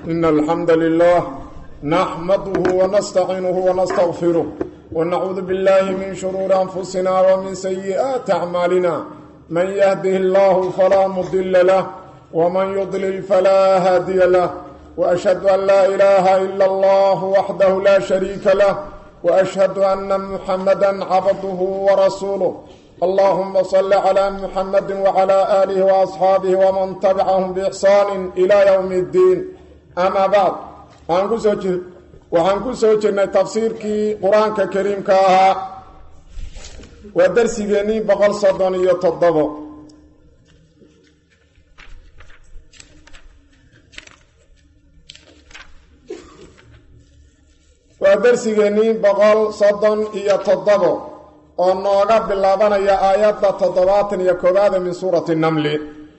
إن الحمد لله نحمده ونستعينه ونستغفره ونعوذ بالله من شرور أنفسنا ومن سيئات أعمالنا من يهده الله فلا مضل له ومن يضلل فلا هادي له وأشهد أن لا إله إلا الله وحده لا شريك له وأشهد أن محمدا عبده ورسوله اللهم صل على محمد وعلى آله وأصحابه ومن تبعهم بإحسان إلى يوم الدين أما بعد waxaan ku soo jirnay tafsiirkii qur-aanka kariimka ahaa waa darsigeennii boqol soddon iyo toddobo waa darsigeennii boqol soddon iyo toddobo oo nooga bilaabanaya aayadda toddobaatan iyo koowaada min suurati namli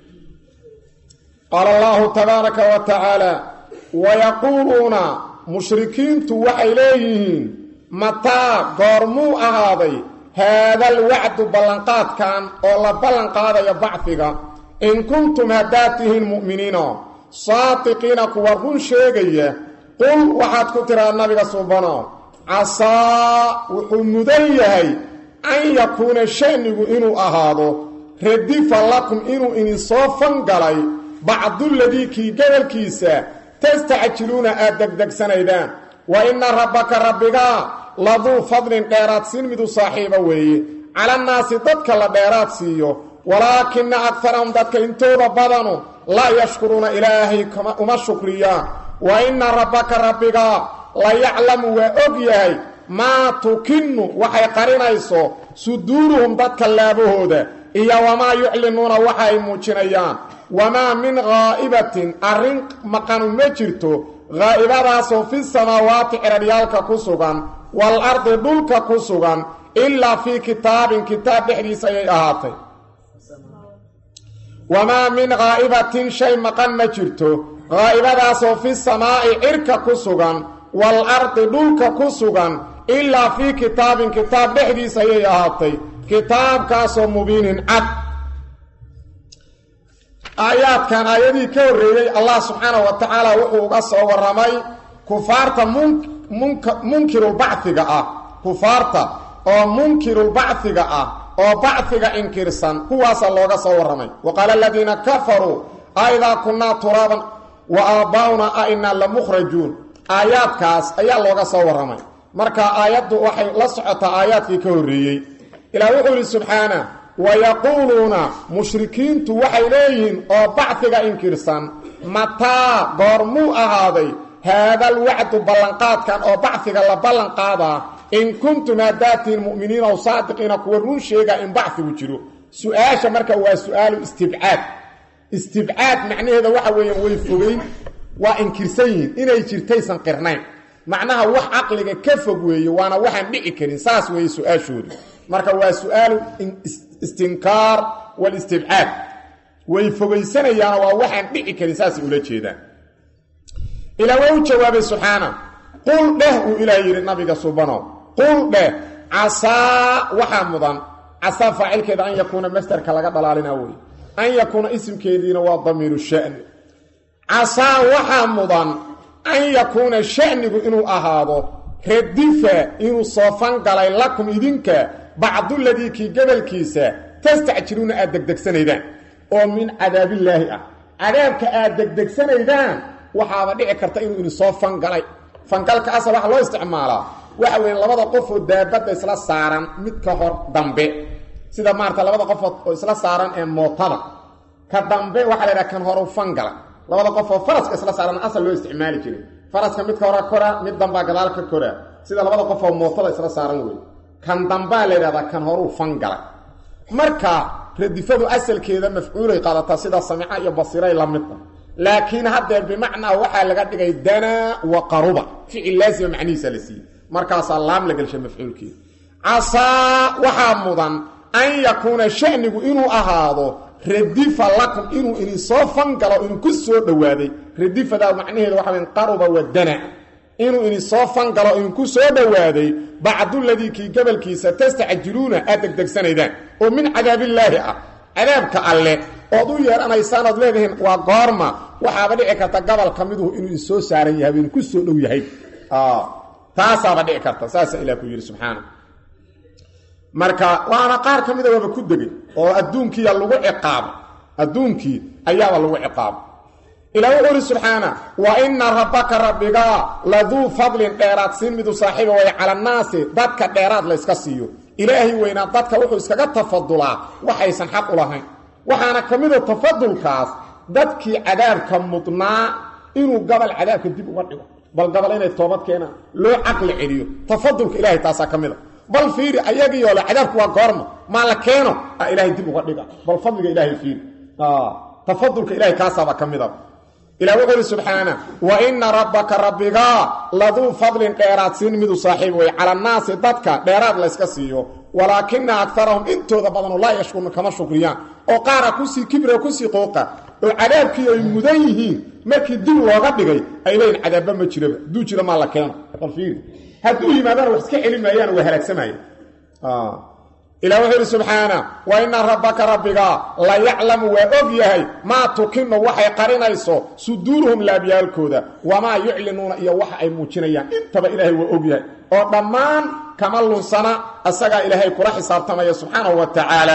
qaala allahu tabaaraka wa tacaala wayaquuluuna mushrikiintu waxay leeyihiin mataa goormuu ahaaday haadal wacdu ballanqaadkan oo la ballanqaadayo bacfiga in kuntum haddaad tihiin mu'miniina saadiqiina kuwa run sheegaya qul waxaad ku tiraa nabiga suubano casaa wuxuu mudan yahay an yakuuna sha'nigu inuu ahaado radifa lakum inuu idinsoo fangalay bacduladii kii gobolkiisa tastacjiluuna aad degdegsanaydaan wa inna rabbaka rabbigaa laduu fadlin dheeraad siin midu saaxiiba weeye calannaasi dadka la dheeraad siiyo walaakina akarahum dadka intooda badanu laa yashkuruuna ilaahay uma shukriyaan wa inna rabbaka rabbigaa la yaclamu waa og yahay maa tukinu waxay qarinayso suduuruhum dadka laabahooda iyo wamaa yuclinuuna waxa ay muujinayaan wamaa min haa'ibatin arrin maqanu ma jirto haa'ibadaasoo fi samaawaati ciraryaalka ku sugan wal ardi dhulka ku sugan ilaa fii kitaabin kitaab dhexdiisa ayay ahaatay wamaa min haa'ibatin shay maqan ma jirto haa'ibadaasoo fi samaa'i cirka ku sugan wal ardi dhulka ku sugan ilaa fii kitaabin kitaab dhexdiisa ayay ahaatay kitaabkaasoo mubiinin cad aayaadkan aayadihii ka horreeyey allah subxaanahu wa tacaala wuxuu uga soo warramay kufaarta munkirulbachiga ah kufaarta oo munkirulbachiga ah oo bachiga inkirsan kuwaasaa looga soo warramay wa qaala aladiina kafaruu aidaa kunnaa turaaban wa aabbaa'unaa a inaa la mukhrajuun aayaadkaas ayaa looga soo warramay marka aayaddu waxay la socotaa aayaadkii ka horreeyey ilaah wuxuu yidhi subxaana wayaquuluuna mushrikiintu waxay leeyihiin oo bachiga inkirsan mataa goormuu ahaaday haadal wacdu ballanqaadkan oo bachiga la ballanqaadaa in kuntum haddaatiin mu'miniina ow saadiqiina kuwa run sheegaa in bachigu jiro su-aasha marka waa su-aalu istibcaad istibcaad macnaheeda waxa weeyaan way fogeyn waa inkirsan yihiin inay jirtaysan qirnayn macnaha wax caqliga ka fog weeye waana waxaan dhici karin saas weeye su-aashoodu marka waa su-aalu istinkaar walistibcaad way fogaysanayaano waa waxaan dhici karin saasay ula jeedaan ilaa waa u jawaabay subxaana qul dheh uu ilaah yidhi nabiga subano qul dheh casaa waxaa mudan casaa faacilkeeda an yakuuna masderka laga dhalaalina wey an yakuuna isimkeediina waa damiiru sha'ni casaa waxaa mudan an yakuuna sha'nigu inuu ahaado radifa inuu soofan galay lakum idinka bacduladii kii gobolkiisa tastacjiluuna aad degdegsanaydaan oo min cadaabillaahi ah cadaabka aad degdegsanaydaan waxaaba dhici karta inuu idinsoo fangalay fangalka asa waxa loo isticmaalaa waxa weya labada qofoo daabadda isla saaran mid ka hor dambe sida maarata labada qofood oo isla saaran ee mootada ka dambe waxaa la yidhaha kan horu fangala labada qof oo faraska isla saaran asal loo isticmaali jiray faraska midka hore kora mid dambaa gadaal ka kora sida labada qof oo mootada isla saaran wey kan dambaa la yidhahdaa kan horuu fangalay marka radifadu asalkeeda mafcuulay qaadataa sida samica iyo basiray la midda laakiin haddee bimacnaa waxaa laga dhigay danaa wa qaruba ficil laasima macnihiisa la siiyey markaasaa laam la gelshay mafcuulkeeda casaa waxaa mudan an yakuuna sha'nigu inuu ahaado radifa lakum inuu idinsoo fangalo idinku soo dhowaaday radifadaa macnaheeda waxa weyn qaruba wa dana inuu idinsoo fangalo idinku soo dhowaaday bacduladii kii gobolkiisa tastacjiluuna aad degdegsanaydaan oo min cadaabillaahi ah cadaabka alle ood u yeedhanaysaan ood leedihiin waa goorma waxaaba dhici karta gobol ka miduhu inuu isoo saaran yahay inuu ku soo dhow yahay taasaaba dhici karta saasa ilah ku yidhi subxaana marka waana qaar ka mida waaba ku degay oo adduunkiiya lagu ciqaabo adduunkii ayaaba lagu ciqaabo ilaa wuxuu uhi subxaana wa ina rabbaka rabbigaa laduu fadlin dheeraad siin midu saaxiiba way cala annaasi dadka dheeraad layska siiyo ilaahay weynaa dadka wuxuu iskaga tafadulaa waxaysan xaq u lahayn waxaana ka mida tafadulkaas dadkii cadaabka mudnaa inuu gabal cadaabka dib uga dhigo bal gabal inay toobad keenaan loo caqli celiyo tafadulka ilahay taasaa ka mid a bal fiiri ayagiioo le cadaabku waa goorma maa la keeno a ilaahay dib uga dhiga bal fadliga ilaahay fiiri tafadulka ilahay kaasaaba ka mid a ilah wuxuu uhi subxaana wa ina rabbaka rabbigaa laduu fadlin dheeraad siin midu saaxiib wey cala annaasi dadka dheeraad layska siiyo walaakina akarahum intooda badano laa yashkuruna kama shukriyaan oo qaara kusii kibra kusii qooqa oo cadaabkii ay mudan yihiin markii dib looga dhigay ay leeyiin cadaabba ma jiraba duu jira maa la keeno bal fiiri hadduu yimaadana wax iska celi maayaan waa halaagsamaya ilah wuxuu yidhi subxaana wa ina rabbaka rabbiga la yaclamu waa og yahay maa tukinu waxay qarinayso suduuruhum laabyaalkooda wamaa yuclinuuna iyo waxa ay muujinayaan intaba ilaahay waa og yahay oo dhammaan kama lunsana asagaa ilaahay kula xisaabtamaya subxaanahu wa tacaala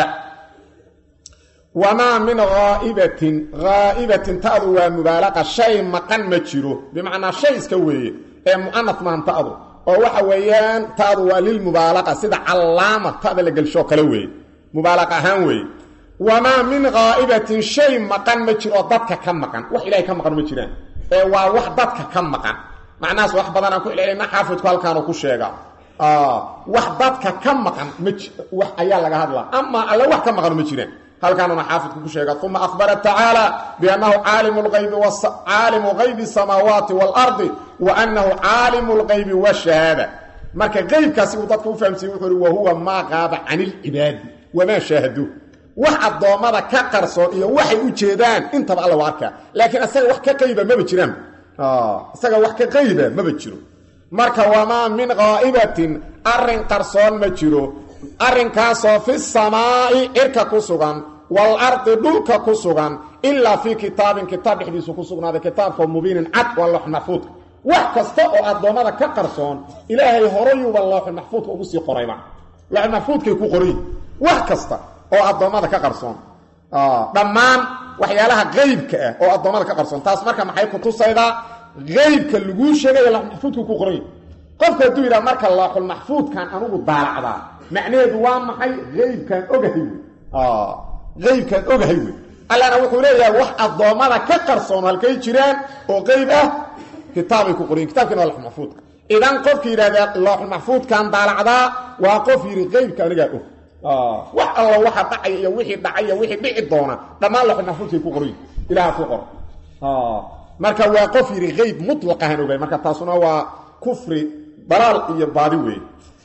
wamaa min haa'ibatin haa'ibatin ta'du waa mubaalaqa shay maqan ma jiro bimacnaa shay iska weeye ee mu'anaf maan ta'du oo waxa weeyaan taadu waa lilmubaalaqa sida callaama tada la gelshoo kale weeye mubaalaqa ahaan weeye wamaa min haa'ibatin shay maqan ma jiro oo dadka ka maqan wax ilahay ka maqan ma jiraan ee waa wax dadka ka maqan macnahaas wax badanaan ku celcelina xaafidku halkaanu ku sheegaa wax dadka ka maqan ma wax ayaa laga hadlaa amaa alle wax ka maqan ma jiraan halkaanuna xaafidku ku sheega uma ahbara tacaala biannahu caalimu lgaybi caalimu gaybi samaawaati waalardi wa annahu caalimu lgaybi washahaada marka qeybkaasi uu dadka u fahamsiye wuxuu uhi wa huwa maa qaaba can ilcibaadi wamaa shaahaduu wax addoommada ka qarsoon iyo waxay u jeedaan intaba alla waa arkaa laakiin isaga wax ka qayba maba jiraan isaga wax ka qayba maba jiro marka wamaa min qaa'ibatin arrin qarsoon ma jiro arrinkaasoo fi samaa'i cirka ku sugan waalardi dhulka ku sugan ilaa fii kitaabin kitaab dhexdiisu ku sugnaaday kitaabkao mubiinin cad waa loox maxfuudka wax kasta oo addoommada ka qarsoon ilaahay horayuuba looxul maxfuudka ugu sii qorayba looxul maxfuudkay ku qoray wax kasta oo addoommada ka qarsoon dhammaan waxyaalaha qeybka ah oo addoommada ka qarsoon taas marka maxay ku tusaydaa qeybka laguu sheegaya looxul maxfuudka ku qoray qofku hadduu yidhaha marka looxul maxfuudkan anugu daalacdaa macnaheedu waa maxay eybkaan ogahay wey eybkaan ogahay wey allana wuxuu leeyahay wax addoommada ka qarsoon halkay jiraan oo qeyb ah kitaabay ku qorayen kitabkina waa looxulmaxfuudka idan qofka yidhahda looxulmaxfuudkan daalacdaa waa qof yidhi qeybka anigaa og wax alla waxa dhacaya iyo wixii dhacay iyo wixii dhici doona dhammaan looxulmaxfuudkay ku qorayen ilaha ku qor marka waa qof yidhi qeyb mutlaqahan ogahay marka taasuna waa kufri dalaal iyo baadi weeye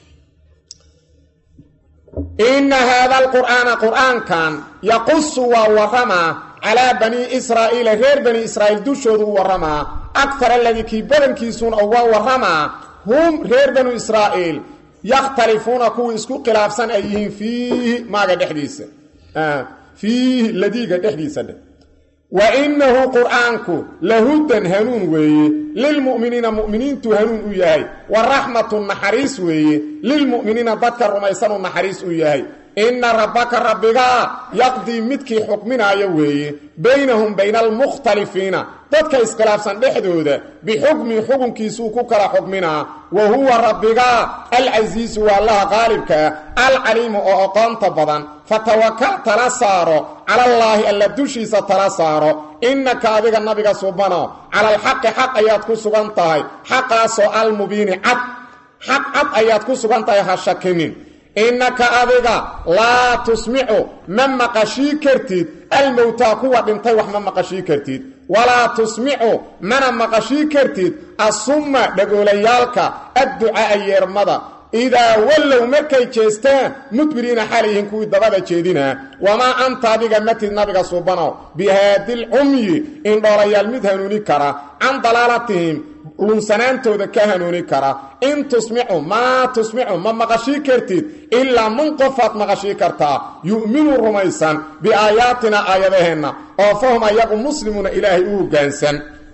ina haada alqur'aana qur'aankan yaqusu waa waramaa calaa banii israa'iila reer bani israa'iil dushoodu u waramaa akar aladii kii badankiisuuna uga waramaa hum reer banu israa'iil yakhtalifuuna kuwii isku khilaafsan ay yihiin fiihi maaga dhexdiisa fiihi ladiiga dhexdiisa dheh wa innahu qur'aanku lahudan hanuun weeye lilmu'miniina mu'miniintu hanuun u yahay wa raxmatu naxariis weeye lilmu'miniina dadka rumaysanu naxariis u yahay inna rabbaka rabbigaa yaqdii midkii xukminaayo weeye baynahum bayna almukhtalifiina dadka iskhilaafsan dhexdooda bixukmi xukunkiisuu ku kala xukminaa wa huwa rabbigaa alcasiisu waa allaha qaalibkaa alcaliimu oo aqoonta badan fatawakal tala saaro calallaahi alla dushiisa tala saaro innaka adiga nabiga subano cala alxaqi xaq ayaad ku sugan tahay xaqaasoo almubiini cad xaq cad ayaad ku sugan tahay ha shakinin innaka adiga laa tusmicu ma maqashii kartid almowtaa kuwa dhintay wax ma maqashii kartid walaa tusmicu mana maqashii kartid assumma dhagoolayaalka adducaa'a yeermada idaa wallow markay jeestaan mudbiriina xalayyihiin kuwii dabada jeedinaa wamaa anta adiga matid nabiga subanow bihaadilcumyi indhoolayaal mid hanuuni kara can dalaalatihim lunsanaantooda ka hanuuni kara in tusmicu maa tusmicu ma maqashii kartid ilaa man qofaad maqashii kartaa yu'minu rumaysan biaayaatina aayadaheenna oo fahum ayagu muslimuuna ilaahay u hoggaansan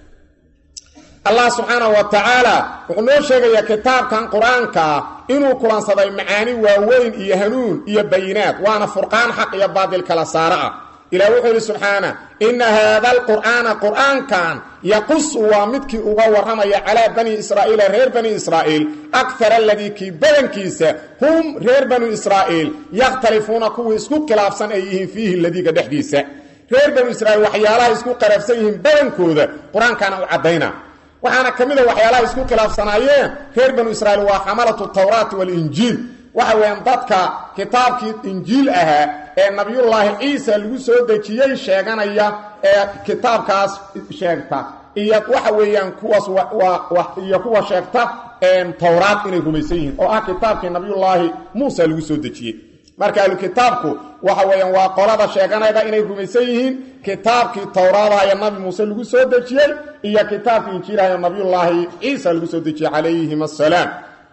allah subxaanahu wa tacaala wuxuu noo sheegayaa kitaabkan qur-aanka ah inuu kulansaday macaani waaweyn iyo hanuun iyo bayinaad waana furqaan xaq iyo baadil kala saara ah ilah wuxuu yidhi subxaana inna haada alqur'aana qur'aankan yaqusu waa midkii uga warramaya calaa bani israa'iila reer bani israa'iil akara aladii kii badankiisa hum reer banu israa'iil yakhtalifuuna kuwii isku khilaafsan ay yihiin fiihi ladiga dhexdiisa reer banu israiil waxyaalaha isku khilaafsan yihiin badankooda qur-aankaana u caddayna waxaana ka mid a waxyaalaha isku khilaafsanaayeen reer banu israiil waa xamalatu tawraati walinjiil waxa weeyaan dadka kitaabkii injiil ahaa ee nabiyullaahi ciisa lagu soo dejiyey sheeganaya ee kitaabkaas sheegta iyo waxa weeyaan kuwaas iyo kuwa sheegta towraad inay rumaysan yihiin oo ah kitaabkii nabiyullaahi muusa lagu soo dejiyey marka ahlukitaabku waxa weeyaan waa qolada sheeganayda inay rumaysan yihiin kitaabkii towraadaha ee nabi muuse lagu soo dejiyey iyo kitaabkii injiilaha ee nabiyullaahi ciisa lagu soo dejiyey calayhim assalaam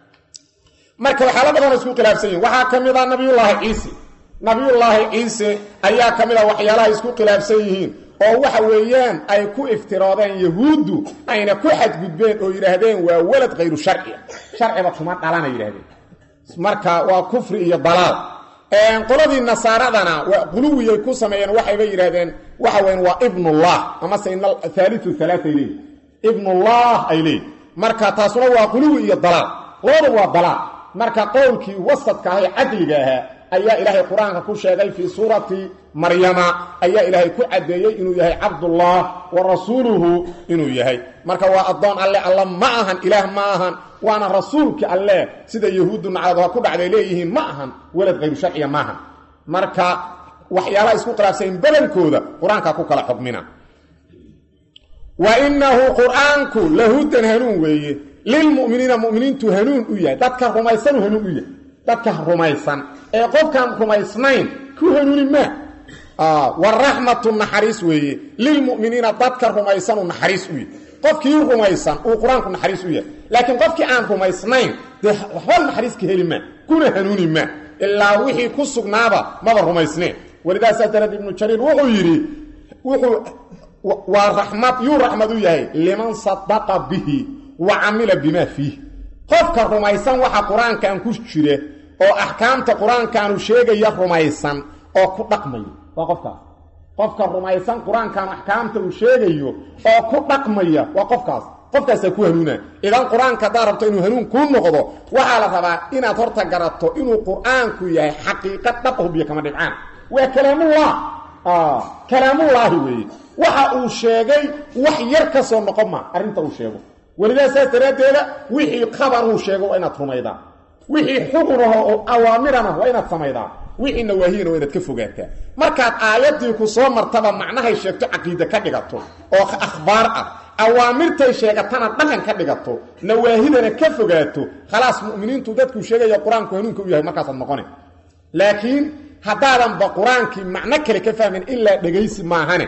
marka waxyaala badan isku khilaafsan yihin waxaa ka mid a nabiyullaahi ciise nabiyullaahi ciise ayaa ka mid a waxyaalaha isku khilaafsan yihiin oo waxa weeyaan ay ku iftiroodeen yahuuddu ayna ku xadgudbeen oo yidhaahdeen waa walad khayru sharciya sharciba kuma dhalana yidhahdeen marka waa kufri iyo dalaal qoladii nasaaradana waa quluwiyay ku sameeyeen waxayba yidhahdeen waxa weyan waa ibnullah amase haaliu alaaa ay leeyihin ibnullah ay leeyihin marka taasuna waa quluwi iyo dalaal labadu waa dalaal marka qowlkii wasadka ah ee cadliga ahaa ayaa ilaahay qur-aanka ku sheegay fii suurati maryama ayaa ilaahay ku caddeeyey inuu yahay cabdullah wa rasuuluhu inuu yahay marka waa addoon alle alla ma ahan ilaah ma ahan waana rasuulki alle sida yahuuddu nacdadoha ku dhacday leeyihiin ma ahan walad khayru sharciya maahan marka waxyaalaha isku khilaafsayn badankooda qur-aanka ku kala xukmina wa inahu qur-aanku lahudan hanuun weeye lilmuminiina muminiintu hanuun u yahay dadka rumaysanu hanuun u yahay dadka rumaysan ee qofkaan rumaysnayn ku hanuuni maa waraxmatu naxariis weeye lilmuminiina dadka rumaysanu naxariis u yahay qofkii rumaysan uu qur-aanku naxariis u yahay laakiin qofkii aan rumaysnayn dee waxba naxariis ka heli maa kuna hanuuni maa ilaa wixii ku sugnaaba maba rumaysneen walidaasaa darad ibnu jariir wuxuu yidhi wuxuu waa raxmad yuu raxmad u yahay liman sadaqa bihi wa camila bimaa fiih qofka rumaysan waxa qur-aankan ku jira oo axkaamta qur-aankaanu sheegaya rumaysan oo ku dhaqmayo waa qofkaas qofka rumaysan qur-aankan axkaamta uu sheegayo oo ku dhaqmaya waa qofkaas qofkaasaa ku hanuuna idan qur-aanka haddaad rabto inuu hanuun kuu noqdo waxaa la rabaa inaad horta garato inuu qur-aanku yahay xaqiiqa dhab hubiyo kama dhibcaan waa kalaamullah kalaamullaahi weeye waxa uu sheegay wax yar ka soo noqon ma arrinta uu sheego welidaa saas daraaddeeda wixii qabaruu sheego waa inaad rumaydaa wixii xugunaho oo awaamirana waa inaad samaydaa wixii nawaahiyana waa inaad ka fogaataa markaad aayaddii ku soo martaba macnahay sheegto caqiide ka dhigato oo akhbaar ah awaamirtay sheegatana dhaqan ka dhigato nawaahidana ka fogaato khalaas mu'miniintu dadkuu sheegaya qur-aanku hanuunka u yahay markaasaad noqone laakiin haddaadanba qur-aankii macno kale ka fahmin ilaa dhegaysi maahane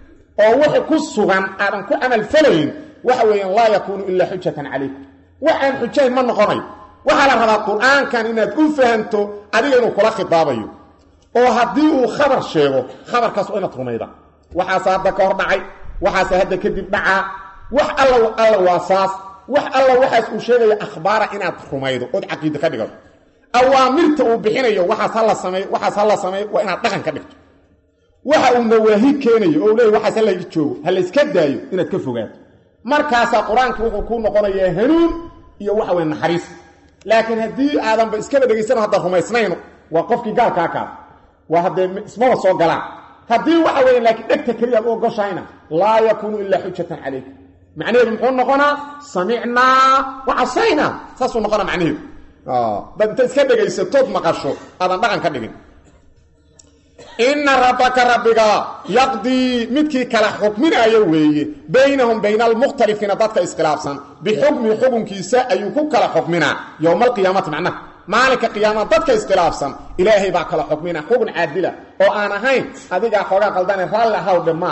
oo wixii ku sugan aadan ku camalfalayn waxa weeyaan laa yakuunu ilaa xujatan calayk waxaan xujayn ma noqonayo waxaa la rabaa qur-aankan inaad u fahamto adiga inuu kula khitaabayo oo haddii uu khabar sheego khabarkaas waa inaad rumayda waxaase hadda ka hor dhacay waxaase hadda kadib dhacaa wax alla alla waa saas wax alla waxaas uu sheegaya akhbaara inaad rumaydo ood caqiide ka dhigato awaamirta uu bixinayo waxaas hala samey waxaas hala sameey waa inaad dhaqan ka dhigto waxa uu nawaahi keenayo oo leey waxaas hala joogo ha layska daayo inaad ka fogaato markaasaa qur-aanka wuxuu kuu noqonayaa hanuun iyo waxa weye naxariis laakiin haddii aadanba iskaba dhegaysano hadda rumaysnayno waa qofkii gaalkaa kaas waa haddee ismaba soo galaan haddii waxa weeye laakiin dhegta keliya ad u ogoshayna laa yakuunu ilaa xujatan calayk macnaheedu muxuu noqonaa samicnaa wa casaynaa saasuu noqonaa macnaheedu dad inta iska dhegaysatood maqasho aadan dhaqan ka dhigin inna rabbaka rabbiga yaqdii midkii kala xukminaayo weeye baynahum bayna almukhtalifiina dadka iskhilaafsan bixukmi xukunkiisa ayuu ku kala xukminaa yowma alqiyaamati macnaha maalinka qiyaama dadka iskhilaafsan ilaahay baa kala xukmina xukun caadila oo aan ahayn adigaa xoogaa qaldane raalli ahawdhe maahan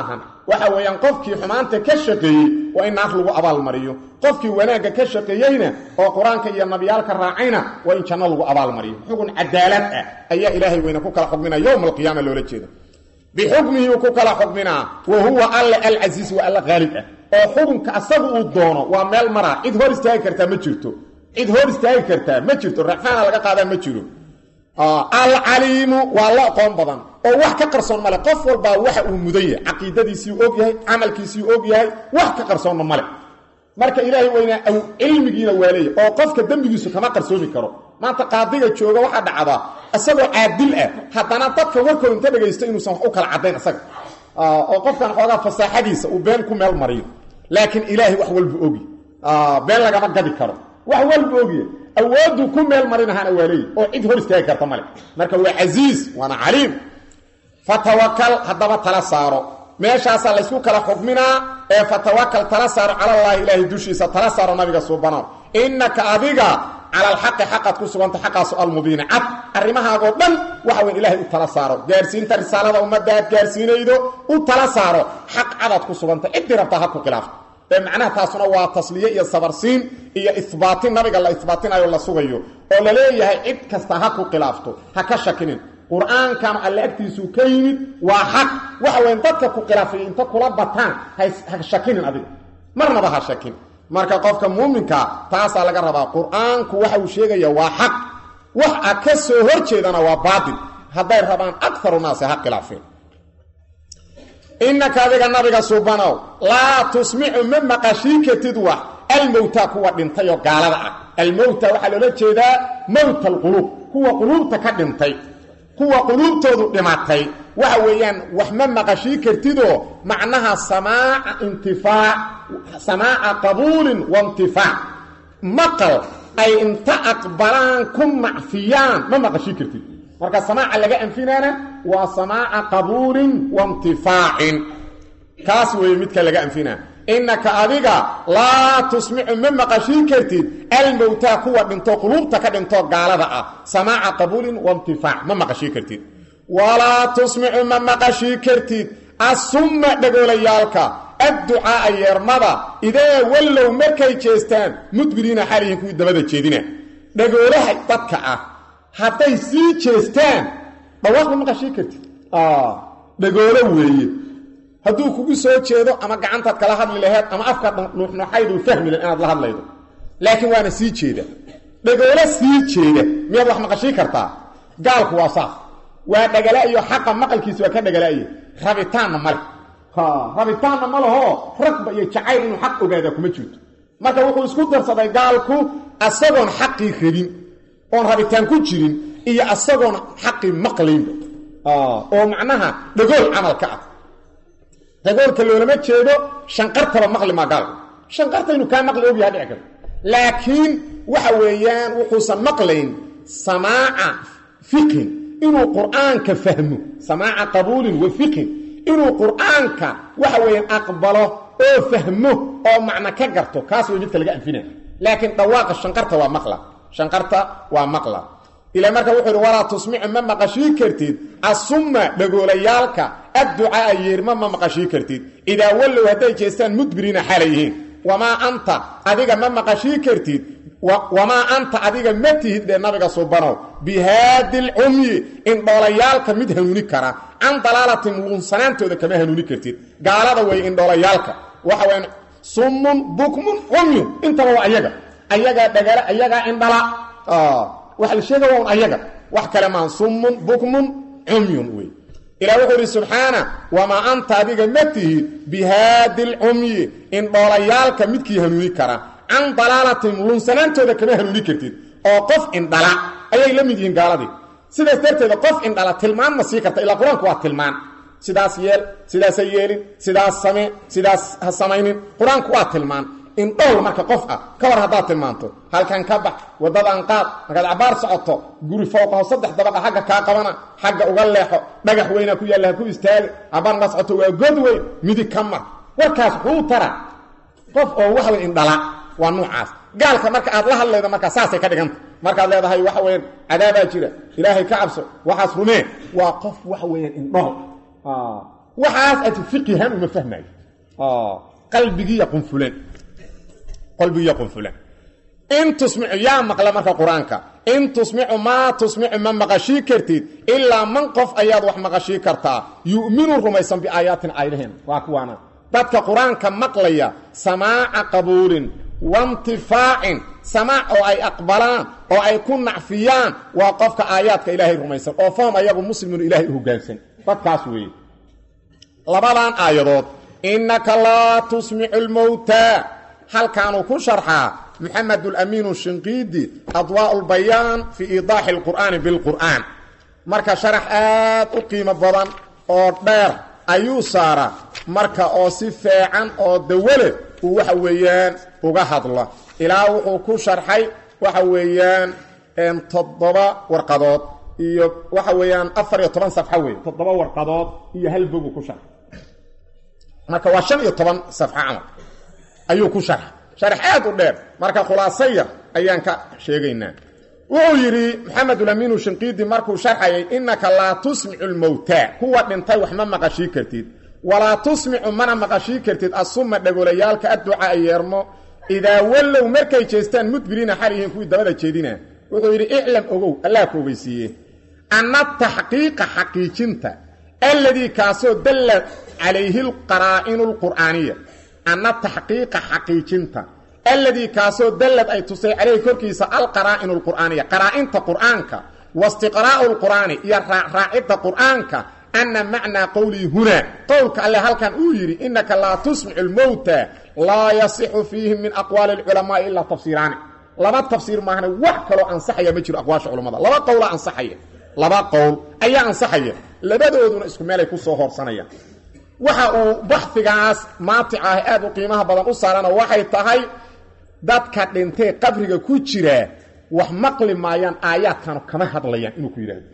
waxa weeyaan qofkii xumaanta ka shaqeeyey waa in naar lagu abaalmariyo qofkii wanaagga ka shaqeeyeyna oo qur-aanka iyo nabiyaalka raacayna waa in janno lagu abaalmariyo xugun cadaalad ah ayaa ilaahay weyne ku kala xukminaya yowma alqiyaama loola jeeda bixukmihi uu ku kala xukminaa wa huwa alle alcasiis waa alla qaalib ah oo xukunka asaga uu doono waa meel maraa cid hor istaagi kartaa ma jirto cid hor istaagi kartaa ma jirto raxmaana laga qaadaa ma jiro alcaliimu waa la aqoon badan oo wax ka qarsoon male qof walbaa waxa uu mudan yahay caqiidadiisii og yahay camalkiisii og yahay wax ka qarsoonna male marka ilaahay weynaa aw cilmigiina waa leeya oo qofka dembigiisu kama qarsoomi karo maanta qaadiga jooga waxaa dhacdaa isagoo caadil ah haddana dadka warkooda inta dhegaysto inuusan wax u kala caddayn isaga oo qofkan xoogaa fasaaxadiisa uu been ku meel mariyo laakiin ilaahay wax walba ogi been lagama gadi karo wax walba ogya awooduu ku meel marinahaana waa leeyi oo cid hor istaagi karta male marka waa casiis waana caliim fatawakal haddaba tala saaro meeshaasaa laysku kala xukminaa ee fatawakal tala saaro calallaahi ilaahay dushiisa tala saaro nabiga suubanow innaka adiga cala alxaqi xaqaad ku suganta xaqaasu almubiini cad arrimahaagoo dhan waxa weyn ilahay u tala saaro gaarsiinta risaalada ummadda aad gaarsiinaydo u tala saaro xaq cadaad ku suganta ciddii rabtaa ha ku khilaafto ee macnaha taasuna waa tasliye iyo sabarsiin iyo ihbaatin nabiga la ihbaatinayo la sugayo oo la leeyahay cid kasta ha ku khilaafto ha ka shakinin qur-aankan alle agtiisuu ka yimid waa xaq waxa weyn dadka ku khilaafay inta kula bataan ha shakinin adiga marnaba ha shakin marka qofka muuminkaa taasaa laga rabaa qur-aanku waxa uu sheegaya waa xaq wax a ka soo hor jeedana waa baatil hadday rabaan akaru naasi ha khilaafeen innaka adiga nabiga subanow laa tusmicu ma maqashii kartid wax almowta kuwa dhintay oo gaalada ah almowta waxaa loola jeedaa mowta alquluub kuwa quluubta ka dhintay kuwa quluubtoodu dhimatay waxa weeyaan wax ma maqashii kartidoo macnaha samaaca intifaac samaaca qabuulin wa intifaac maqal ay inta aqbalaan ku macfiyaan ma maqashii kartid marka samaaca laga anfinaana waa samaaca qabuulin wa intifaacin kaas weeye midka laga anfinaa innaka adiga laa tusmicu ma maqashii kartid almowtaa kuwa dhinto quluubta ka dhinto gaalada ah samaaca qabuulin wa intifaac ma maqashii kartid walaa tusmicu ma maqashii kartid assumma dhagoolayaalka adducaaa yeermada idee wallow markay jeestaan mudbiriina xaalihin kuwii dabada jeedina dhagoolaha dadka ah hadday sii jeestaan dhawaaq ma maqashii kartid dhagoolo weeye hadduu kugu soo jeedo ama gacantaad kala hadli laheed ama afka nuuxnuuxayduu fahmi lahed inaad la hadlaydo laakiin waana sii jeeda dhagoolo sii jeeda miyaad wax maqashii kartaa gaalku waa saas waa dhagala iyo xaqa maqalkiisa waa ka dhagalaaye rabitaanna male rabitaanna ma lahoo ragba iyo jacayl inuu xaq ogaadaa kuma jirto marka wuxuu isku darsaday gaalku asagoon xaqii rabin oon rabitaan ku jirin iyo asagoon xaqii maqlaynba oo macnaha dhagool camalka ah dhagoolka loolama jeedo shanqartaba maqli maa gaalku shanqarta inuu kaa maqli ogyaha dhici karto laakiin waxa weeyaan wuxuusan maqlayn samaaca fiqhin inuu qur'aanka fahmo samaaca qabuulin wa fiqhin inuu qur'aanka waxa weeyaan aqbalo oo fahmo oo macno ka garto kaas way midka laga anfinaya laakiin dhawaaqa shanqarta waa maqla shanqarta waa maqla ilaa marka wuxuu yidhi walaa tusmicu ma maqashii kartid assumma dhagoolayaalka adducaaa yeerma ma maqashii kartid idaa wallow hadday jeestaan mudbiriina xaalay yihiin wamaa anta adiga ma maqashii kartid wamaa anta adiga ma tihid dhee nabiga subanow bihaadi lcumyi indhoolayaalka mid hanuuni kara can dalaalatin luunsanaantooda kama hanuuni kartid gaalada way indhoolayaalka waxa wayaan summun bukmun cumyun intaba waa ayaga ayagaa dhagala ayagaa indhala waxa la sheega waa un ayaga wax kale maan summun bukmun cumyun wey ilah wuxuu idhi subxaana wamaa anta adiga ma tihid bihaadi lcumyi indhoolayaalka midkii hanuuni kara can dalaalatin lunsanaantooda kama hanuuni kartid oo qof indhala ayay la mid yihiin gaaladii sidaas darteeda qof indhala tilmaan ma sii karta ilaa qur-aanku waa tilmaan sidaas yeel sidaasa yeelin sidaas samee sidaas ha samaynin qur-aanku waa tilmaan indhowl marka qof ah ka war haddaad tilmaanto halkan ka bax waddadan qaad markaad cabaar socoto guri fowqaho saddex dabaqa xagga kaa qabana xagga uga leexo dhagax weynaa ku yaalla ha ku istaaga cabaar markaad socoto waa god weyn midig ka mar warkaas xuu tara qof oo waxa wey indhala waa nuucaas gaalka marka aad la hadlaydo markaa saasay ka dhiganta markaad leedahay waxa weyaan cadaabaa jira ilaahay ka cabso waxaas rumee waa qof waxa weeyaan indhool waxaas ad fiqihan uma fahmayo qalbigiiya qunfulan qalbigiiya qunfulan in tusmicu yaa maqla marka qur-aanka in tusmicu maa tusmicu ma maqashii kartid ilaa man qof ayaad wax maqashii kartaa yu'minu rumaysan biaayaatin aayadaheen waa kuwaana dadka qur-aanka maqlaya samaaca qabuulin waintifaacin samaac oo ay aqbalaan oo ay ku nacfiyaan waa qofka aayaadka ilaahay rumaysan oo faham ayagu muslimun ilaahay u hoggaansan dadkaas weeye labadan aayadood innaka laa tusmicu lmowtaa halkaanuu ku sharxaa maxamed alamiinu shinqiidi adwaa lbayaan fii iidaaxi alqur'aani bilqur'aan marka sharax aad u qiimo badan oo dheer ayuu saaraa marka oo si feecan oo dawale uu waxa weeyaan uga hadla ilaa wuxuu ku sharxay waxa weeyaan toddoba warqadood iyo waxa weeyaan afar iyo toban safxo wey toddoba warqadood iyo hal bogu ku sharxay marka waa shan iyo toban safxo camal ayuu ku sharxay sharax aad u dheer marka khulaaso yar ayaan ka sheegaynaa wuxuu yidhi maxamed ulamiinu shinqiidi markuu sharxayay innaka laa tusmicu lmowtaa kuwa dhintay wax ma maqashii kartid walaa tusmicu mana maqashii kartid asuma dhagolayaalka adducaa yeermo idaa wallow markay jeestaan mudbiriina xal yihiin kuwii dabada jeedina wuxuu yidhi iclam ogow allah ku ogeysiiye anna taxqiiqa xaqiijinta alladii kaasoo dalla calayhi lqaraa'inu lqur'aaniya anna taxqiiqa xaqiijinta alladii kaasoo dallad ay tusay calayhi korkiisa alqaraa'inu lqur'aaniya qaraa'inta qur'aanka wastiqraa'u lqur'aani iyo raacraacidda qur'aanka ana macnaa qowlii hunaa qowlka alle halkan uu yidhi innaka laa tusmicu lmowta laa yasixu fiihim min aqwaali lculamaai ilaa tafsiiraani laba tafsiir maahane wax kaloo ansaxaya ma jiro aqwaasha culammada laba qowla ansaxaya laba qowl ayaa ansaxaya labadooduna isku meelay ku soo hoorsanayaan waxa uu baxfigaas maatic ah aad u qiimaha badan u saarana waxay tahay dadka dhintee qabriga ku jiraa wax maqli maayaan aayaadkanu kama hadlayaan inuu ku yidhaahdo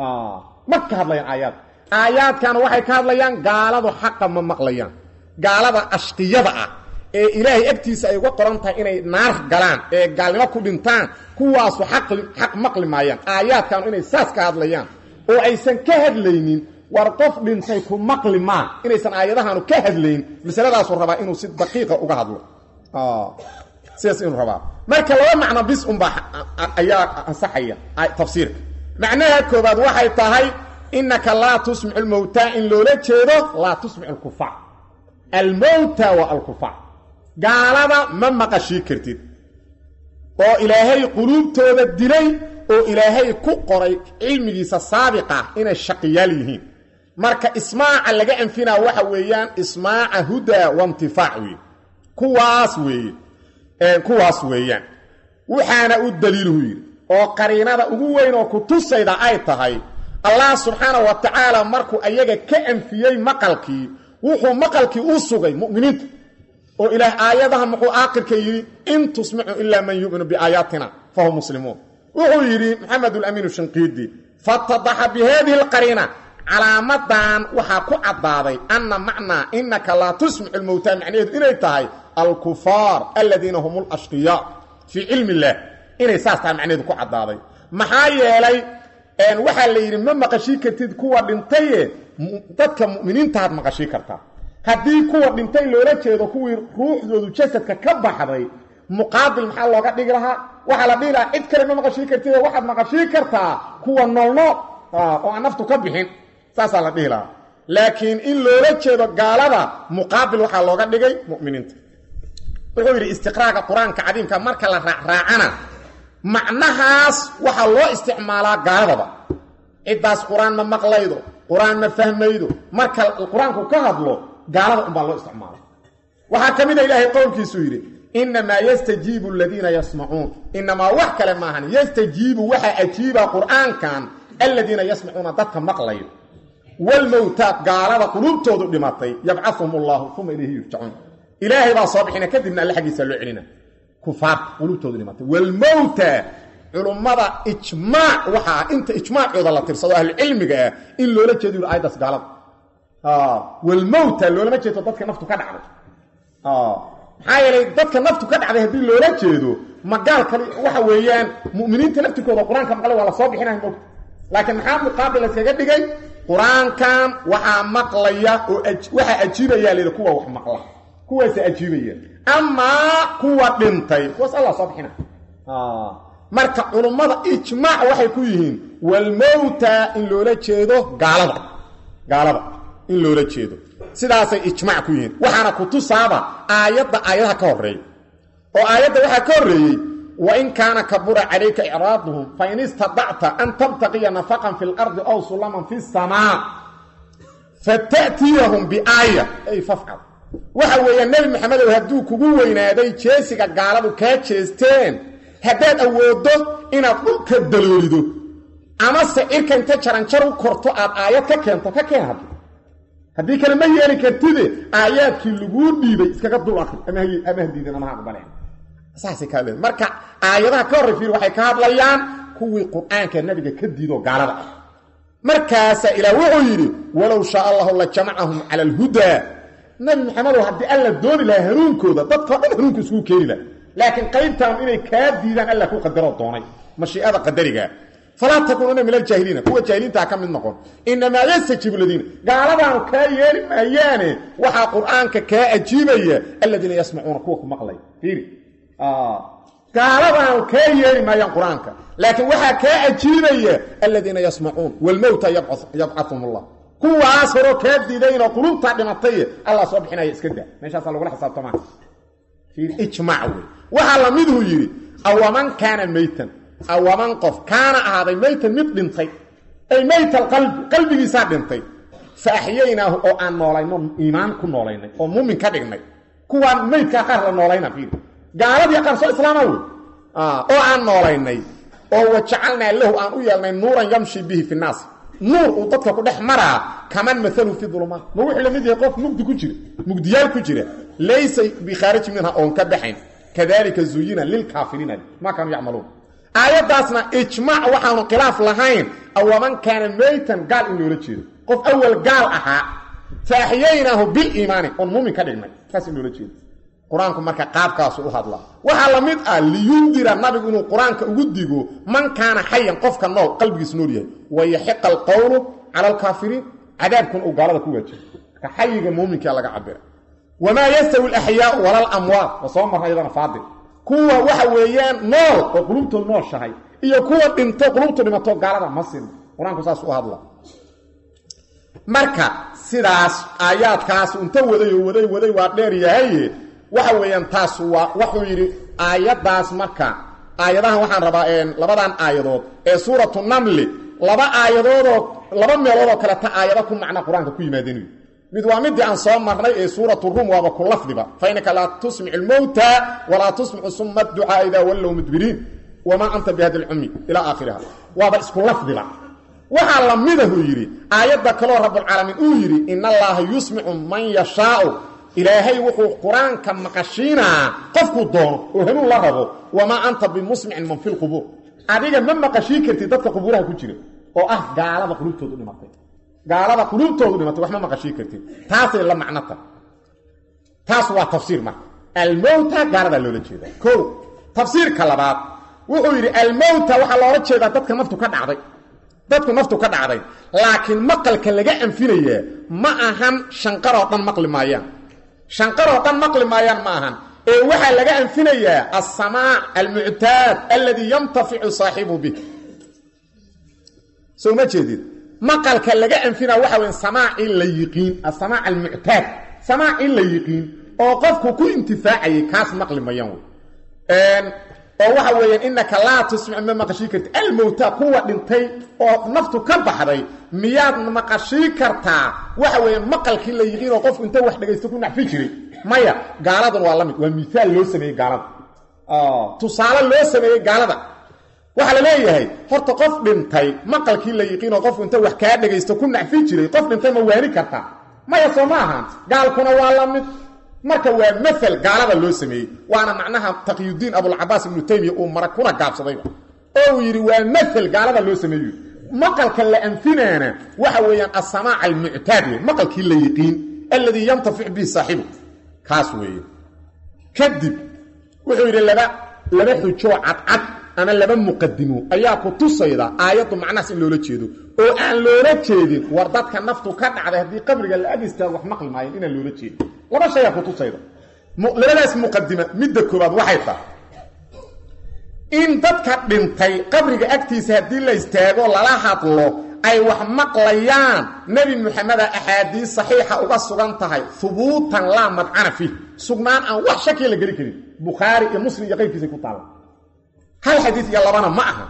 ma ka hadlayaan aayaad aayaadkan waxay ka hadlayaan gaaladu xaqa ma maqlayaan gaalada ashqiyada ah ee ilaahay agtiisa ay uga qoran tahay inay naar galaan ee gaalnimo ku dhintaan kuwaasu xaq maqli maayaan aayaadkanu inay saas ka hadlayaan oo aysan ka hadlaynin war qof dhintay ku maqli maa inaysan aayadahanu ka hadlayn masaladaasuu rabaa inuu si daqiiqa uga hadlo sidaas inuu rabaa marka laba macno bis unbaa ayaa ansaxaya tafsiirka macnaha koobaad waxay tahay innaka laa tusmicu lmowtaa in loola jeedo laa tusmicu alkufaar almowta waa alkufaar gaalada ma maqashii kartid oo ilaahay quluubtooda dilay oo ilaahay ku qoray cilmigiisa saabiqa inay shaqiyaal yihiin marka ismaaca laga anfinaa waxa weeyaan ismaaca hudaa waintifaac weeye kuwaas weeye kuwaas weeyaan waxaana u daliiluhu yidhi oo qariinada ugu weyn oo ku tusayda ay tahay allah subxaana wa tacaala markuu ayaga ka anfiyey maqalkii wuxuu maqalkii u sugay mu'miniinta oo ilaah aayadaha muxuu aakhirka yidhi in tusmicu ilaa man yu'minu biaayaatina fahum muslimuun wuxuu yidhi maxamed ulamiinu shinqiidi fatadaxa bi haadihi alqariina calaamadan waxaa ku caddaaday anna macnaa innaka laa tusmicu lmowtaa macnaheedu inay tahay alkufaar aladiina hum lashqiyaa fii cilmi illaah inay saas tahay macnaheedu ku caddaaday maxaa yeelay waxaa la yidhi ma maqashii kartid kuwa dhintaye dadka mu'miniintaad maqashii kartaa haddii kuwa dhintay loola jeedo kuwii ruuxdoodu jasadka ka baxday muqaabil maxaa looga dhigi lahaa waxaa la dhihi lahaa cid kale ma maqashii kartid waxaad maqashii kartaa kuwa noolnool oo aan naftu ka bixin saasaa la dhihi lahaa laakiin in loola jeedo gaalada muqaabil waxaa looga dhigay mu'miniinta wuxuu yidhi istiqraaga qur-aanka cadiimka marka la raacraacana macnahaas waxaa loo isticmaalaa gaaladaba ciddaas qur-aan ma maqlaydo qur-aan ma fahmaydo marka qur-aanku ka hadlo gaalada unbaa loo isticmaala waxaa ka mid a ilaahay qowlkiisuu yidhi innamaa yastajiibu aladiina yasmacuun inamaa wax kale maahan yastajiibu waxaa ajiiba qur-aankan aladiina yasmacuuna dadka maqlayo walmowtaa gaalada quluubtoodu dhimatay yabcahum allahu uma ilayhi yurjacuun ilaahay baa soo bixina kadibna alle xaggiisa loo celina kufaarta quluubtoodu dhimatay walmowta culummada ijmaac waxaa inta ijmaacooda la tirsado ahlucilmiga ah in loola jeedo yuri aayaddaas gaalada walmowta loolama jeedo dadka naftu ka dhacday maxaa yeelay dadka naftu ka dhacday haddii loola jeedo magaal kale waxa weeyaan mu'miniinta laftirkooda qur-aanka maqlay waa la soo bixinaya mogta laakiin maxaa muqaabil layskaga dhigay qur-aankan waxaa maqlaya oo waxaa ajiibayaa layidhi kuwa wax maqla kuwaasa ajiibaya amaa kuwa dhintay kuwaas allah soo bixina marka culummada ijmaac waxay ku yihiin walmowta in loola jeedo gaalada gaalada in loola jeedo sidaasay ijmaac ku yihiin waxaana ku tusaaba aayadda aayadaha ka horreeya oo aayadda waxaa ka horreeyey wain kaana kabura calayka icraaduhum fain istadacta an tabtaqiya nafaqan fi lardi aw sulaman fi samaa fata'tiyahum biaaya ay fafcal waxa weeya nebi maxamedow hadduu kugu weynaaday jeesiga gaaladu kaa jeesteen haddaad awooddo inaad dhulka daloolido amase cirka inta jaranjar u korto aad aayad ka keento ka keen haddi haddii kale ma yeeli kartide aayaadkii laguu dhiibay iskaga dul akri ama hadiidan ama ha aqbaleen saasay ka hadleen marka aayadaha ka horray fiir waxay ka hadlayaan kuwii qur-aanka nabiga ka diidoo gaalada ah markaasaa ilaah wuxuu yidhi walow shaa allahu la jamacahum cala alhudaa nabi maxamedow haddii alla dooni lahaa hanuunkooda dadkao dhan hanuunka isugu keeni laha laakiin qaybtaan inay kaa diidaan alla ku qadaroo doonay mashiicada qadarigaa falaa takuununa min aljaahiliina kuwa jaahiliintaa ka mid noqon inamaa yastajiibu ladiina gaaladaanu kaa yeeli maayaane waxaa qur-aanka kaa ajiibaya aladiina yasmacuuna kuwa ku maqlay fiiri gaaladaanu kaa yeeli maayaan qur-aanka laakiin waxaa kaa ajiibaya aladiina yasmacuun walmowta yabcahum allah kuwaas horoo kaa diidaynoo qulubtaa dhimatay allah soo bixinaya iska daa meeshaasaa lagula xisaabtamaa ijmac wey waxaa lamiduu yidhi awaman kaana meytan awaman qof kaana ahaaday meytan mid dhintay ay meyt alqalbi qalbigiisaa dhintay fa axyaynaahu oo aan noolayno iimaan ku noolaynay oo muumin ka dhignay kuwaan meydkaa qaar la noolayna fiir gaaladii qaar soo islaama wey oo aan noolaynay oo wajacalnaa lahu aan u yeelnay nuuran yamshi bihi fi naas nuur uu dadka ku dhex maraa kaman maalu fi dulumaat ma wuxuu la mid yahay qof mugdi ku jira mugdiyaal ku jira laysa bikhaariji minha oon ka baxayn kadalika zuyina lilkaafiriina maa kaanuu yacmaluun aayaddaasna ijmaac waxaanu khilaaf lahayn awaman kaana meytan gaal in loola jeedo qof awal gaal ahaa fa axyaynaahu biliimaani oon muumin ka dhignay saas in loola jeedo qur-aanku marka qaabkaasu u hadlaa waxaa la mid ah liyundira nabigu inuu qur-aanka ugu digo man kaana xayan qofka nool qalbigiis nool yahay wayaxiqa alqowlu cala alkaafiriin cadaabkuna uu gaalada ku waajibo marka xayiga muuminkaa laga cabira wamaa yastawi alaxyaau wala alamwaat wa soo marna iyadana faadil kuwa waxa weeyaan nool oo qulubtood nooshahay iyo kuwa dhinto qulubtu dhimato gaalada ma sin qur-aanku saas u hadla marka sidaas aayaadkaas unta waday oo waday waday waa dheer yahaye waxa weeyaan taas waa wuxuu yidhi aayaddaas marka aayadahan waxaan rabaa labadan aayadood ee suuratu namli laba aayadoodoo laba meeloodoo kaleta aayado ku macna qur-aanka ku yimaadeen mid waa midii aan soo marnay ee suuratu rum waaba ku lafdiba fa innaka laa tusmicu lmowta walaa tusmicu suma ducaa idaa wallow mudbiriin wamaa anta bihadi lcumi ilaa aakhiriha waaba isku lafdiba waxaa lamidahuu yidhi aayadda kaloo rabbulcaalamiin uu yidhi in allaaha yusmicu man yashaau ilaahay wuxuu qur-aanka maqashiinaa qofkuu doono oo hanuun la rabo wamaa anta bimusmicin man fi lqubuur adiga ma maqashiin kartid dadka qubuuraha ku jira oo ah gaalada qulubtoodu dhimatay gaalada qulubtoodu dhimatay wax ma maqashiin kartid taasay la macnota taas waa tafsiir marka almowta gaaladaa loola jeeda ko tafsiirka labaad wuxuu yidhi almowta waxaa loola jeedaa dadka naftu ka dhacday dadku naftu ka dhacday laakiin maqalka laga anfinayaa ma ahan shanqaroo dhan maqli maayaan shanqaroo dhan maqli maayaan ma ahan ee waxaa laga anfinayaa alsamaac almuctaad alladii yantaficu saaxibu bih soo ma jeedid maqalka laga anfinaya waxa weya samaacii la yiqiin asamaac almuctaad samaacii la yiqiin oo qofku ku intifaacayay kaas maqli mayaan wey oo waxa weeyaan inaka laa tusmic ma maqashii karti almowta kuwa dhintay oo naftu ka baxday miyaad maqashii kartaa waxa weeyaan maqalkii la yiqiin oo qofku inta wax dhegaysto ku nacfi jiray maya gaaladan waa la mid waa miaal loo sameeyey gaalada tusaale loo sameeyey gaalada waxaa la leeyahay horta qof dhintay maqalkii la yiqiin oo qofku inta wax kaa dhegaysto ku nacfi jiray qof dhintay ma waani kartaa maya soo ma ahaan gaalkuna waa la mid marka waa maal gaalada loo sameeyey waana macnaha taqyudiin abulcabaas ibnu taymiya uu mara kuna gaabsadayba oo uu yidhi waa maal gaalada loo sameeyo maqalka la anfinaana waxa weeyaan asamaac almuctaad wey maqalkii la yiqiin alladii yantafic bihi saaxibu kaas weeye kadib wuxuu yidhi laba laba xujoo cadcad ama laba muqadimo ayaa ku tusayda aayaddu macnahaas in loola jeedo oo aan loola jeedin war dadka naftu ka dhacday haddii qabriga la ag istaago wax maqli maayeen inaan loola jeedin laba shayaa ku tusayda labadaas muqadima midda koobaad waxay tahay in dadka dhintay qabriga agtiisa haddii la istaago lala hadlo ay wax maqlayaan nebi muxameda axaadiis saxiixa uga sugan tahay hubuutan laa madcana fiih sugnaan aan wax shakiya la geli karin bukhaari iyo muslim iyo qayrkiisay ku taalla hal xadiis iyo labana ma aha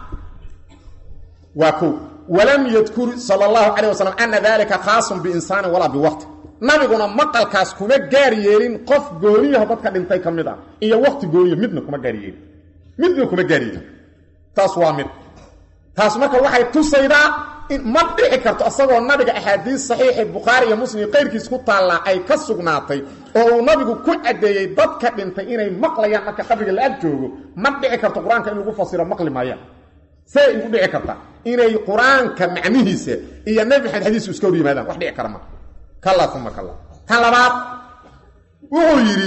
waa ko walam yadkur sala allahu calayh wasalam ana dalika khaasun biinsaanin walaa biwaqti nabiguna maqalkaas kuma gaar yeelin qof gooniyaho dadka dhintay ka mid ah iyo waqti gooniya midna kuma gaar yeelin midna kuma gaar yeelin taas waa mid taas marka waxay tusaydaa in ma dhici karto asagoo nabiga axaadiis saxiixi bukhaari iyo muslim iyo qayrkiis ku taallaa ay ka sugnaatay oo uu nabigu ku caddeeyey dadka dhintay inay maqlayaan marka qabriga la ag joogo ma dhici karto qur-aanka in lagu fasiro maqli maayaan see igu dhici karta inay qur-aanka macnihiisa iyo nebi maxamed xadiisu iska hor yimaadaan wax dhici kara ma kalla uma kalla tan labaad wuxuu yidhi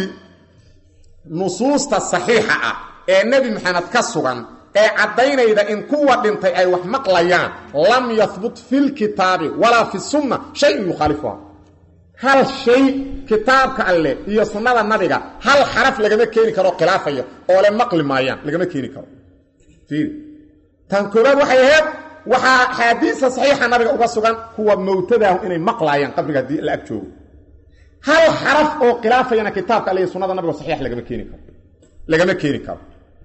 nusuusta saxiixa ah ee nebi maxamed ka sugan ee caddaynayda in kuwa dhintay ay wax maqlayaan lam yahbut fi lkitaabi walaa fi sunna shayun yukhaalifuha hal shay kitaabka alleh iyo sunnada nabiga hal xaraf lagama keeni karo khilaafaya oo le maqli maayaan lagama keeni karo fiiri tan koobaad waxay ahayd waxaa axaadiista saxiixa nabiga uga sugan kuwa mowtadaahu inay maqlaayaan qabriga haddii la ag joogo hal xaraf oo khilaafayana kitaabka alle iyo sunnada nabiga saxiix lagama keeni karo lagama keeni karo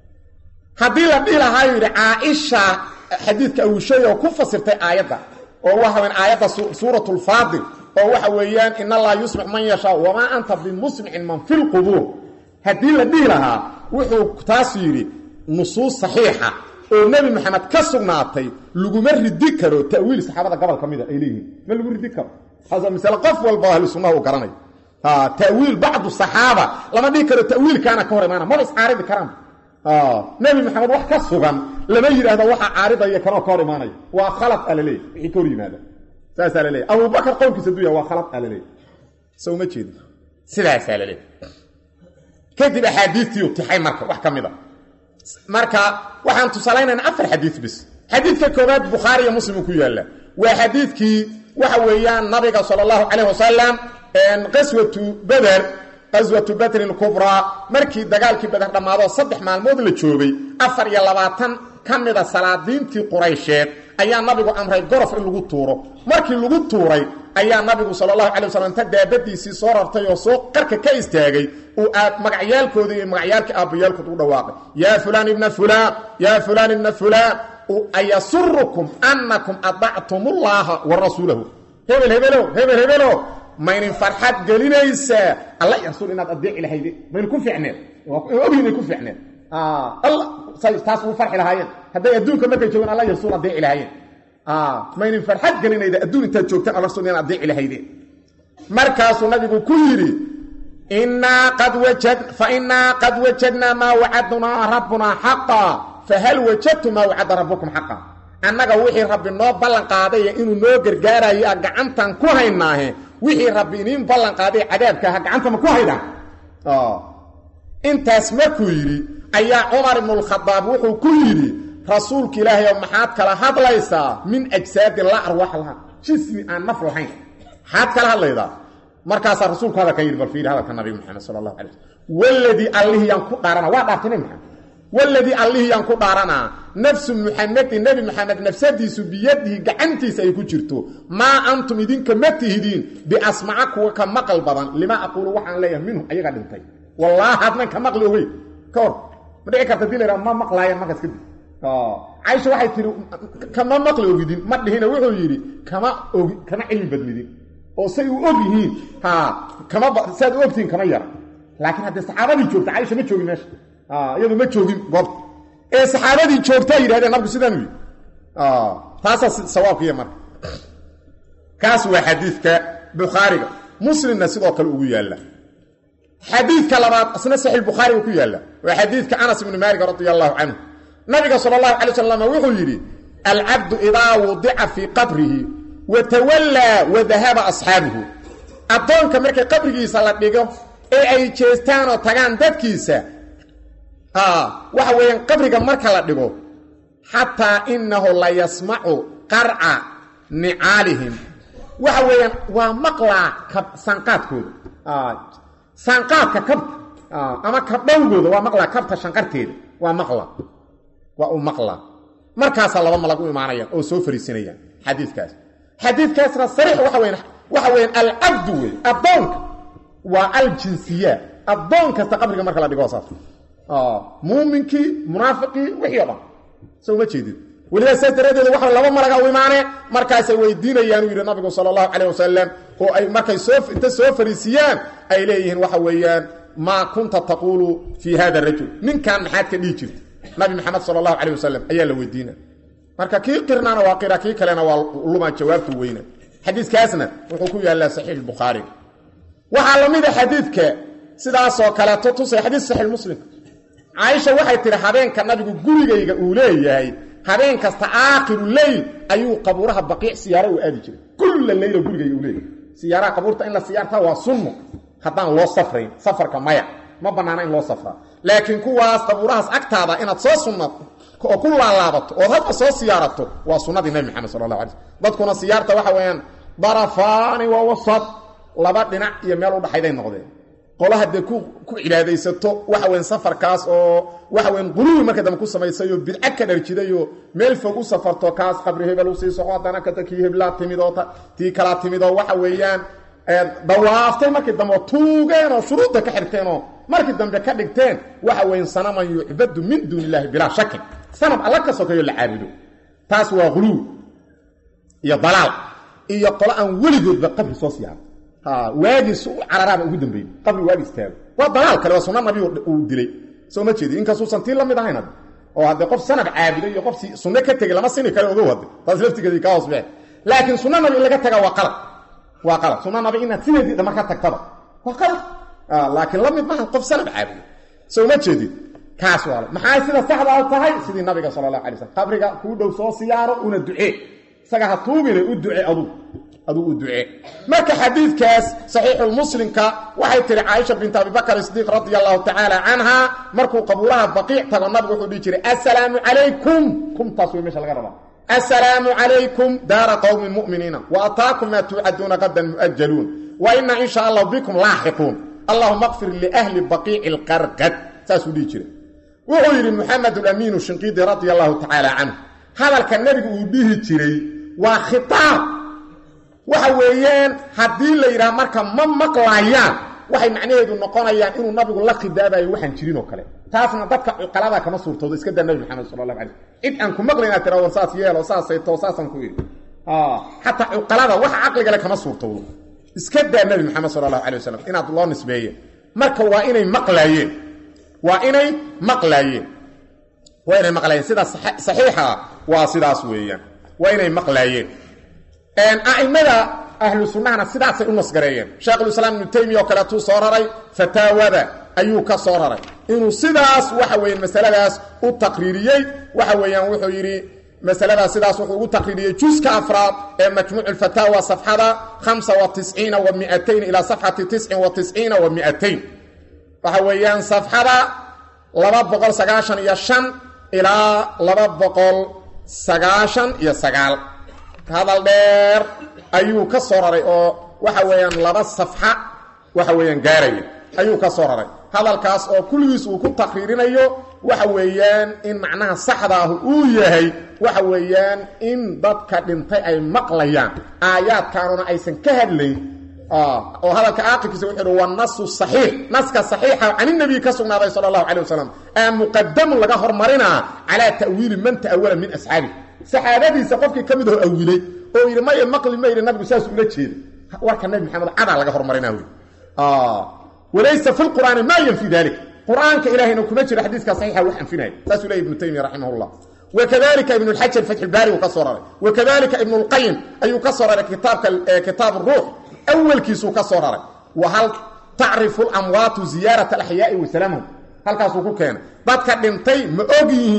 haddii la dhihi lahaayu yidhi caaisha xadiidka awushay oo ku fasirtay aayadda oo waxa weyan aayadda suuratulfaadil oo waxa weeyaan in allaha yusmic man yashaa wamaa anta bimusmicin man fi lqubuur haddii la dhihi lahaa wuxuu taas yidhi nusuus saxiixa oo nebi maxamed ka sugnaatay laguma ridi karo ta'wiil saxaabada gobol ka mida ay leeyihiin ma lagu ridi karo taas waa masale qof walba ahlu sunnaha uu garanay ta'wiil bacdu saxaaba lama dhihi karo ta'wiilkaana ka hor imaana maba iscaaridi karaan nebi maxamed wax ka sugan lama yidhaahdo waxaa caaridaya kanoo ka hor imaanaya waa khalad a laleeya wixii ka hor yimaada saasaa laleeya abubakar qowlkiisa duya waa khalad a laleeya so uma jeedi sidaasaa laleeya kadib axaadiistii tixay marka wax ka mid a marka waxaan tusaalaynaynaa afar xadiid bis xadiidka koobaad bukhaari iyo muslim ku yaalla waa xadiidkii waxa weeyaan nabiga sala allahu calayh wasalam qaswatu beder qaswatu badrin kubraa markii dagaalkii beder dhammaadoo saddex maalmood la joogay afar iyo labaatan ka mida salaadiintii quraysheed ayaa nabigu amray gorof in lagu tuuro markii lagu tuuray ayaa nabigu sala allahu calay wasalam ta daabadiisii soo rartay oo soo qarka ka istaagay uu aad magacyaalkoodii iyo magacyaalkii aabbayaalkood u dhawaaqay yaa fulaan ibna fulaan yaa fulaan ibna fulaan ayasurukum annakum adactumullaaha wa rasuulahu hebel hebelow hebel hebelow maynin farxad gelinaysaa alla rasuul inaad adeeci lahayde maynu ku ficneed ogyi inay ku ficneed taas ugu farxi lahaayeen hadday adduunka markay joogaan alla rasuul adeeci lahaayeen maynin farxad gelinayda adduun intaad joogtaan alla rasuul inaad adeeci lahayde markaasuu nabigu ku yidhi innaa qad wajad fa innaa qad wajadnaa maa wacadnaa rabbunaa xaqa fahal wajadtum maa wacada rabbukum xaqa annaga wixii rabbi noo ballan qaadaya inuu noo gargaarayo a gacantan ku haynaahe wixii rabbi iniin ballan qaaday cadaabka aha gacantama ku haydaan intaas markuu yidhi ayaa cumar ibnulkhadaab wuxuu ku yidhi rasuulka ilaahay oo maxaad kala hadlaysaa min ajsaadin laa arwaax laha jismi aan naf lahayn maxaad kala hadlaydaa markaasaa rasuulku hadalka yidhi bal fiiri hadalka nabi maxamed sala allahu alay slm waladii allihii yaan ku dhaarana waa dhaartay nabi maxamed waladii allihii yaan ku dhaaranaa nafsu muxamedin nebi maxamed nafsadiisu biyadihi gacantiisa ay ku jirto maa antum idinka ma tihidiin biasmaca kuwa ka maqal badan limaa aquulu waxaan leeyahay minhum ayaga dhintay wallaahi adnan ka maqli ogey ka hor ma dhici karta dii la yhaha ma maqlaayaan markaas kadib caisha waxay tihi kama maqli ogidin ma dhihina wuxuu yidhi kama ogi kama cilmi badnidin oo say u og yihiin ha kama saad u ogtihiin kama yara laakiin haddee saxaabadii joogta caisha ma joogin meesha iyadu ma joogin goobta ee saxaabadii joogtaa yidhahdeen nabigu sidaanu yidhi taasaa sawaabkiiya marka kaas waa xadiidka bukhaariga muslimna sidoo kale ugu yaalla xadiidka labaad asna saxiix bukhaariga ku yaalla waa xadiidka anas ibni maalik radi allahu canhu nabiga sala allahu calay wasalam wuxuu yidhi alcabdu idaa wudica fii qabrihi wa tawallaa wa dahaba asxaabuhu addoonka markay qabrigiisa la dhigo ee ay jeestaan oo tagaan dadkiisa waxa weeyaan qabriga marka la dhigo xataa inahu la yasmacu qarca nicaalihim waxa weeyaan waa maqlaa sanqaadkooda sanqaadka kabta ama kabdhowgooda waa maqlaa kabta shanqarteeda waa maqla waa u maqlaa markaasaa laba malag u imaanayaan oo soo fariisinayaan xadiikaas xadiikaasna sariix waxa weyan waxa weyaan alcabdu wey addoonka waa aljinsiyaat addoon kasta qabriga marka la dhigo saas muuminkii munaafiqii wixii o dhan soo ma jeedid weliba saas daraaddeed waxa laba malaga u imaanee markaasay weydiinayaan uu yidhi nabigu sala allahu calayh wasalam oo ay markay soo inta soo fariisiyaan ay leeyihiin waxa weeyaan maa kunta taquulu fii hada rajul ninkan maxaad ka dhihi jirta nabi maxamed sala allahu calayh wasalam ayaa la weydiina marka kii qirnaana waa qira kii kalena waa lumaa jawaabtu weyna xadiiskaasna wuxuu ku yaallaa saxiix bukhaari waxaa la mida xadiidka sidaasoo kaleeto tusay xadiis saxiix muslim caaisha waxay tihi habeenka nabigu gurigayga uu leeyahay habeen kasta aakhiru leyl ayuu qabuuraha baqiic siyaaro u aadi jiray kulla leyla gurigayga uu leeyahay siyaaraha qabuurta in la siyaartaa waa sunno haddaan loo safrayn safarka maya ma bannaana in loo safraa laakiin kuwaas qabuurahaas agtaada inaad soo sunnato oo ku laalaabato ood hadba soo siyaarato waa sunnadii nabi maxamed sala allah alay slm dadkuna siyaarta waxa weeyaan darafaani waa wasad laba dhinac iyo meel udhaxayday noqdeen qola haddee ku ku cibaadaysato waxa weyn safarkaas oo waxa weyn quluwi marka dambe ku samaysayoo bidca ka dharjidayoo meel fog u safarto kaas qabri hebel usii soco haddana kata kii heblaa timid oo tii kalaa timid oo waxa weeyaan dawaaftay markii dambe oo tuugeen oo shuruudda ka xirteenoo markii dambe ka dhigteen waxa weyn sanaman yucbadu min duuni illahi bilaa shakin sanab alla ka sokeeyo la caabudo taas waa quluwi iyo dalaal iyo qolo aan weligoodba qabri soo siyaaro waagiis u cararaaba ugu dambeeyey qabri waagi istaago waa dalaal kale waa sunna nabi uu dilay soo ma jeedi inkastuusan tii la mid ahayn hadde oo haddee qof sanab caabuday iyo qof sunno ka tegey lama sini kale ogow hadde taas laftigeedii kaa hoos bee laakiin sunna nabi in laga taga waa qalad waa qalad sunna nabi inaad sideedii dhamar ka tagtaba waa qalad laakiin la mid maaha qof sanab caabuday soo ma jeedid kaas waa maxay sida saxda tahay sidii nabiga sala allahu alay slam qabriga kuu dhow soo siyaaro una ducee isaga ha tuugine u duce adug adug u ducee marka xadiidkaas saxiixulmuslimka waxay tihi caaisha bint abibakr sidiiq radia allahu tacaala canha markuu qabuuraha baqiic tago nabigu wuxuu dhihi jiray assalaamu calaykum kumtaas way meesha laga rabaa assalaamu calaykum daara qowmi muminiina wa ataakum maa tuucaduuna qadan mu'ajaluun wa ina in sha allahu bikum laaxiquun allahuma qfir liahli baqiici lqarqad saasuu dhihi jiray wuxuu yidhi muxamed alamiinu shinqiidi radia allahu tacaala canhu hadalka nebigu uu dhihi jiray waa khitaab waxa weeyaan haddii la yidhaha marka ma maqlayaan waxay macnaheedu noqonayaan inuu nabigu la khidaabayo waxaan jirin oo kale taasna dadka cuqalada kama suurtoodo iska daa nabi maxamed sala allahu alay cid aan ku maqlayn inaad tira war saas yeelo saasayto saasaan ku yidhi xataa cuqalada waxa caqligale kama suurtoodo iska daa nabi maxamed sala allahu alay wasalam inaad loo nisbeeye marka waa inay maqlaayeen waa inay maqlaayeen waa inay maqlaayeen sidaas saxiixa waa sidaas weeyaan waa inay maqlaayeen a'immada ahlu sunnahana sidaasay u nasgareeyeen sheekhulislaam ibnu taymiya oo kaleetuu soo raray fataawada ayuu ka soo raray inuu sidaas waxa weeyaan masaladaas u taqriiriyey waxa weeyaan wuxuu yidhi masaladaas sidaas wuxuu ugu taqriiriyey juska afraad ee majmuuc alfataawa safxada hamsa wa tisciina wa miatayn ilaa safxati tiscin wa tisciina wa miatayn waxa weeyaan safxada laba boqol sagaashan iyo shan ilaa laba boqol sagaashan iyo sagaal hadal dheer ayuu ka soo raray oo waxa weeyaan laba safxa waxa weeyaan gaaraya ayuu ka soo raray hadalkaas oo kulligiis uu ku taqriirinayo waxa weeyaan in macnaha saxda ah uu yahay waxa weeyaan in dadka dhintay ay maqlayaan aayaadkaanuna aysan ka hadlayn oo hadalka aaqibkiisa wuxuu uhi wanasu saxiix naska saxiixa caninabiyi ka sugnaaday sala allahu calay wasalam aa muqadamun laga hormarinaa calaa ta'wiili man ta'awala min asxaabi saxaabadiisa qofkii ka mid aho awilay oo yidhi maya maqli ma yidhi nabigu saas ula jeeda warka nabi maxamed cadaa laga hormarinaa wy walaysa fi lqur'aani maa yanfi dalik qur'aanka ilahayna kuma jiro xadiiska saxiixa wax anfinaya saasuu leey ibnu taymiya raximah llah wakadalika ibnu lxajar fatxulbaari uu ka soo raray wakadalika ibnu lqayim ayuu ka soo raray kitaabka kitaab ruux awalkiisuu ka soo raray wa hal tacrifu lamwaatu ziyaarat alaxyaai wasalaamhum halkaasuu ku keenay dadka dhintay ma og yihiin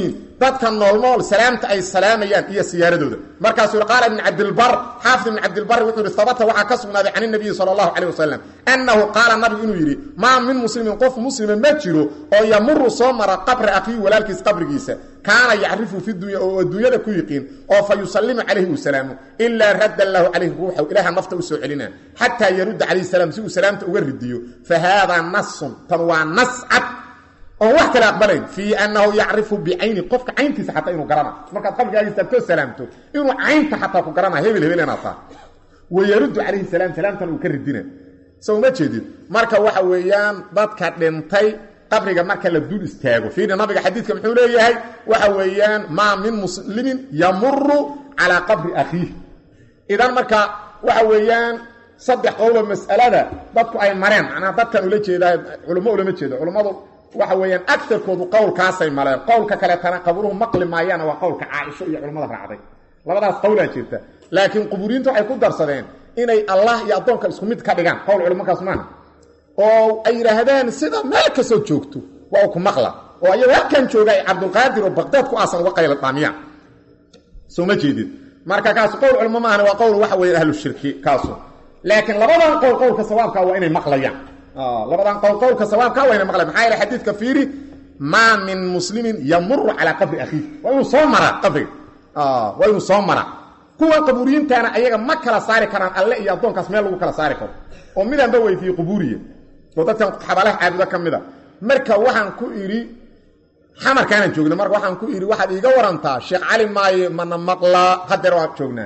dadka noolnool salaamta ay salaamayaan iyo siyaaradooda markaasuu yidhi qaala ibn cabdilbar xaafid ibn cabdilbar wuxuu yidhi habata waxaa ka sugnaaday can inabiyi sala allahu caleyh wasalam annahu qaala nabigu inuu yidhi maa min muslimin qof muslima ma jiro oo yamuru soo mara qabra akhiihi walaalkiis qabrigiisa kaana yacrifu fi dunya oo adduunyada ku yiqiin oo fa yusallimu calayhi uu salaamo ilaa radda lahu calayhi ruuxaw ilaaha nafta u soo celina xataa yarudda calayhi salaam si uu salaamta uga ridiyo fa haadaa nasun tan waa nas cad oon wax kale aqbalayn fii annahu yacrifu bicayni qofka cayntiisa xataa inuu garana markaad qabrigaaga istaagtoo salaamto inuu caynta xataa ku garana hebel hebel inaad taha wayaruddu calayhi salaam salaamtan uu ka ridina soo uma jeedid marka waxa weeyaan dadka dhintay qabriga marka la dul istaago fiiri nabiga xadiidka muxuu leeyahay waxa weeyaan maa min muslimin yamuru calaa qabri akhiih idan marka waxa weeyaan saddex qowlo mas'alada dadku ay mareen macnaha dadkan ula jeedaa culummo ulama jeedo culummadu waxa weeyaan agarkoodu qowlkaasay maleen qowlka kaleetana qabruhu maqli maayaana waa qowlka caaisho iyo culimmada raacday labadaas qowlaa jirta laakiin quburiyiinta waxay ku darsadeen inay allah iyo addoonka isku mid ka dhigaan qowl culimakaas maana oo ay yidhaahdeen sida meel kastoo joogto waa ku maqla oo ayagoo halkan jooga ay cabdulqaadir oo baqdaad ku aasan uga qayla dhaamiyaan soo ma jeedid marka kaasu qowl culimo maahana waa qowl waxa weeye ahlu shirki kaasu laakiin labadan qowl qowlka sawaabka waa inay maqlayaan labadan qowl qowlka sawaabka waa inay maqlayaan maxaa yeele xadiidka fiiri maa min muslimin yamuru calaa qabri akhiih waa inuu soo maraa qabriga waa inuu soo maraa kuwa qabuuriyiintaana ayaga ma kala saari karaan alle iyo addoonkaas meel lagu kala saari karo oo midaanba weydiiyey qubuuriya oo dadkan xabaalaha caabudo ka mid a marka waxaan ku idhi xamarkaanaan joogna marka waxaan ku idhi waxaad iiga warantaa sheekh cali maaye mana maqlaa hadeer waan joognaa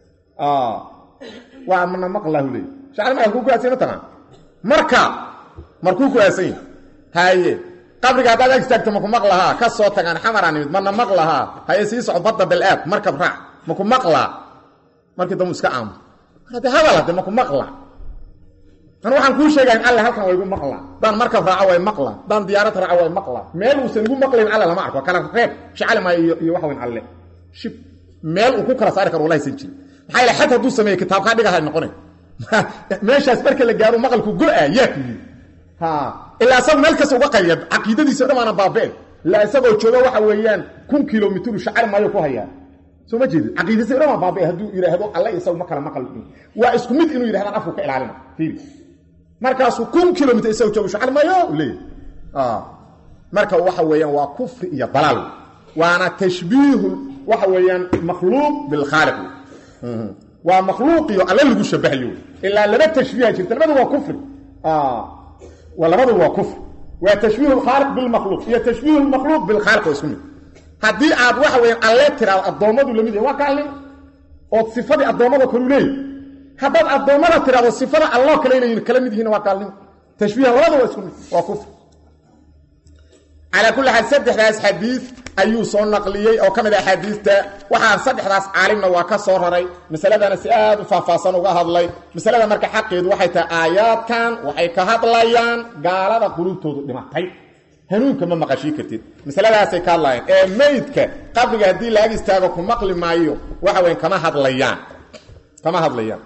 waa mana maqlaa hu leey shekh cali maaye halkuu ku aasay mataqaan marka markuu ku aasan yahi haye qabriga haddaad ag istaagto maku maqlahaa ka soo tagaan xamaraan nimid mana maqlahaa haye sii soco badda bal-aad markab raac maku maqlaa markii dambu iska aamo hade hadal hade maku maqlaa an waxaan kuu sheegaya in alle halkan waa igu maqlaa daan markab raaco way maqlaa daan diyaarad raaco way maqlaa meel uusan igu maqlayn alle lama arko kala reeb shacali maayo iyo waxa weyn alle shib meel uu ku kala saari karo wallahi san jirin maxaa yaele xad hadduu sameeye kitaabkaa dhigahay noqonay meeshaas marka la gaaro maqalku go-a yaa ku yidhi ha ilaa isagu meel kasta uga qayliya caqiidadiisa o dhan waana baabeen ilaa isagoo jooga waxa weeyaan kun kilomitru shacari maayo ku hayaa soo ma jeedid caqiidadiisa o dhan waa baabee hadduu yidhaahdo alle isagu ma kala maqal waa isku mid inuu yidhahdaan afku ka ilaalina fiiri markaasuu kun kilomitr isagu joogo shacari maayo leeyahy marka waxa weeyaan waa kufri iyo dalaal waana tashbiihu waxa weeyaan makhluuq bilkhaaliq waa makhluuqiyo alle lagu shabahayo ilaa laba tashbiiha jirta labadu waa kufri labadu waa kufri waa tashbiih lkhaaliq bilmakhluuq iyo tashbiih lmakhluuq bilkhaaliq waa isku mid haddii aad waxa weyaan alle tiraado addoommadu lamid yahay waa gaalnimo ood sifadii addoommada kalu leeyahy haddaad addoommada tiraado sifada alloo kale inay kala mid yihiin waa gaalnimo tashbiiha labada waa isku mid waa kufri calaa kulli xaal saddexdaas xadiid ayuu soo naqliyey oo ka mid a axaadiista waxaa saddexdaas caalimna waa ka soo raray masaladana si aad u faahfaahsan uga hadlay masalada marka xaqeedu waxay tahay aayaadkan waxay ka hadlayaan gaalada qulubtoodu dhimatay hanuunka ma maqashii kartid masaladaasay ka hadlayaan ee meydka qabriga haddii laag istaago ku maqli maayo waxa weyn kama hadlayaan kama hadlayaan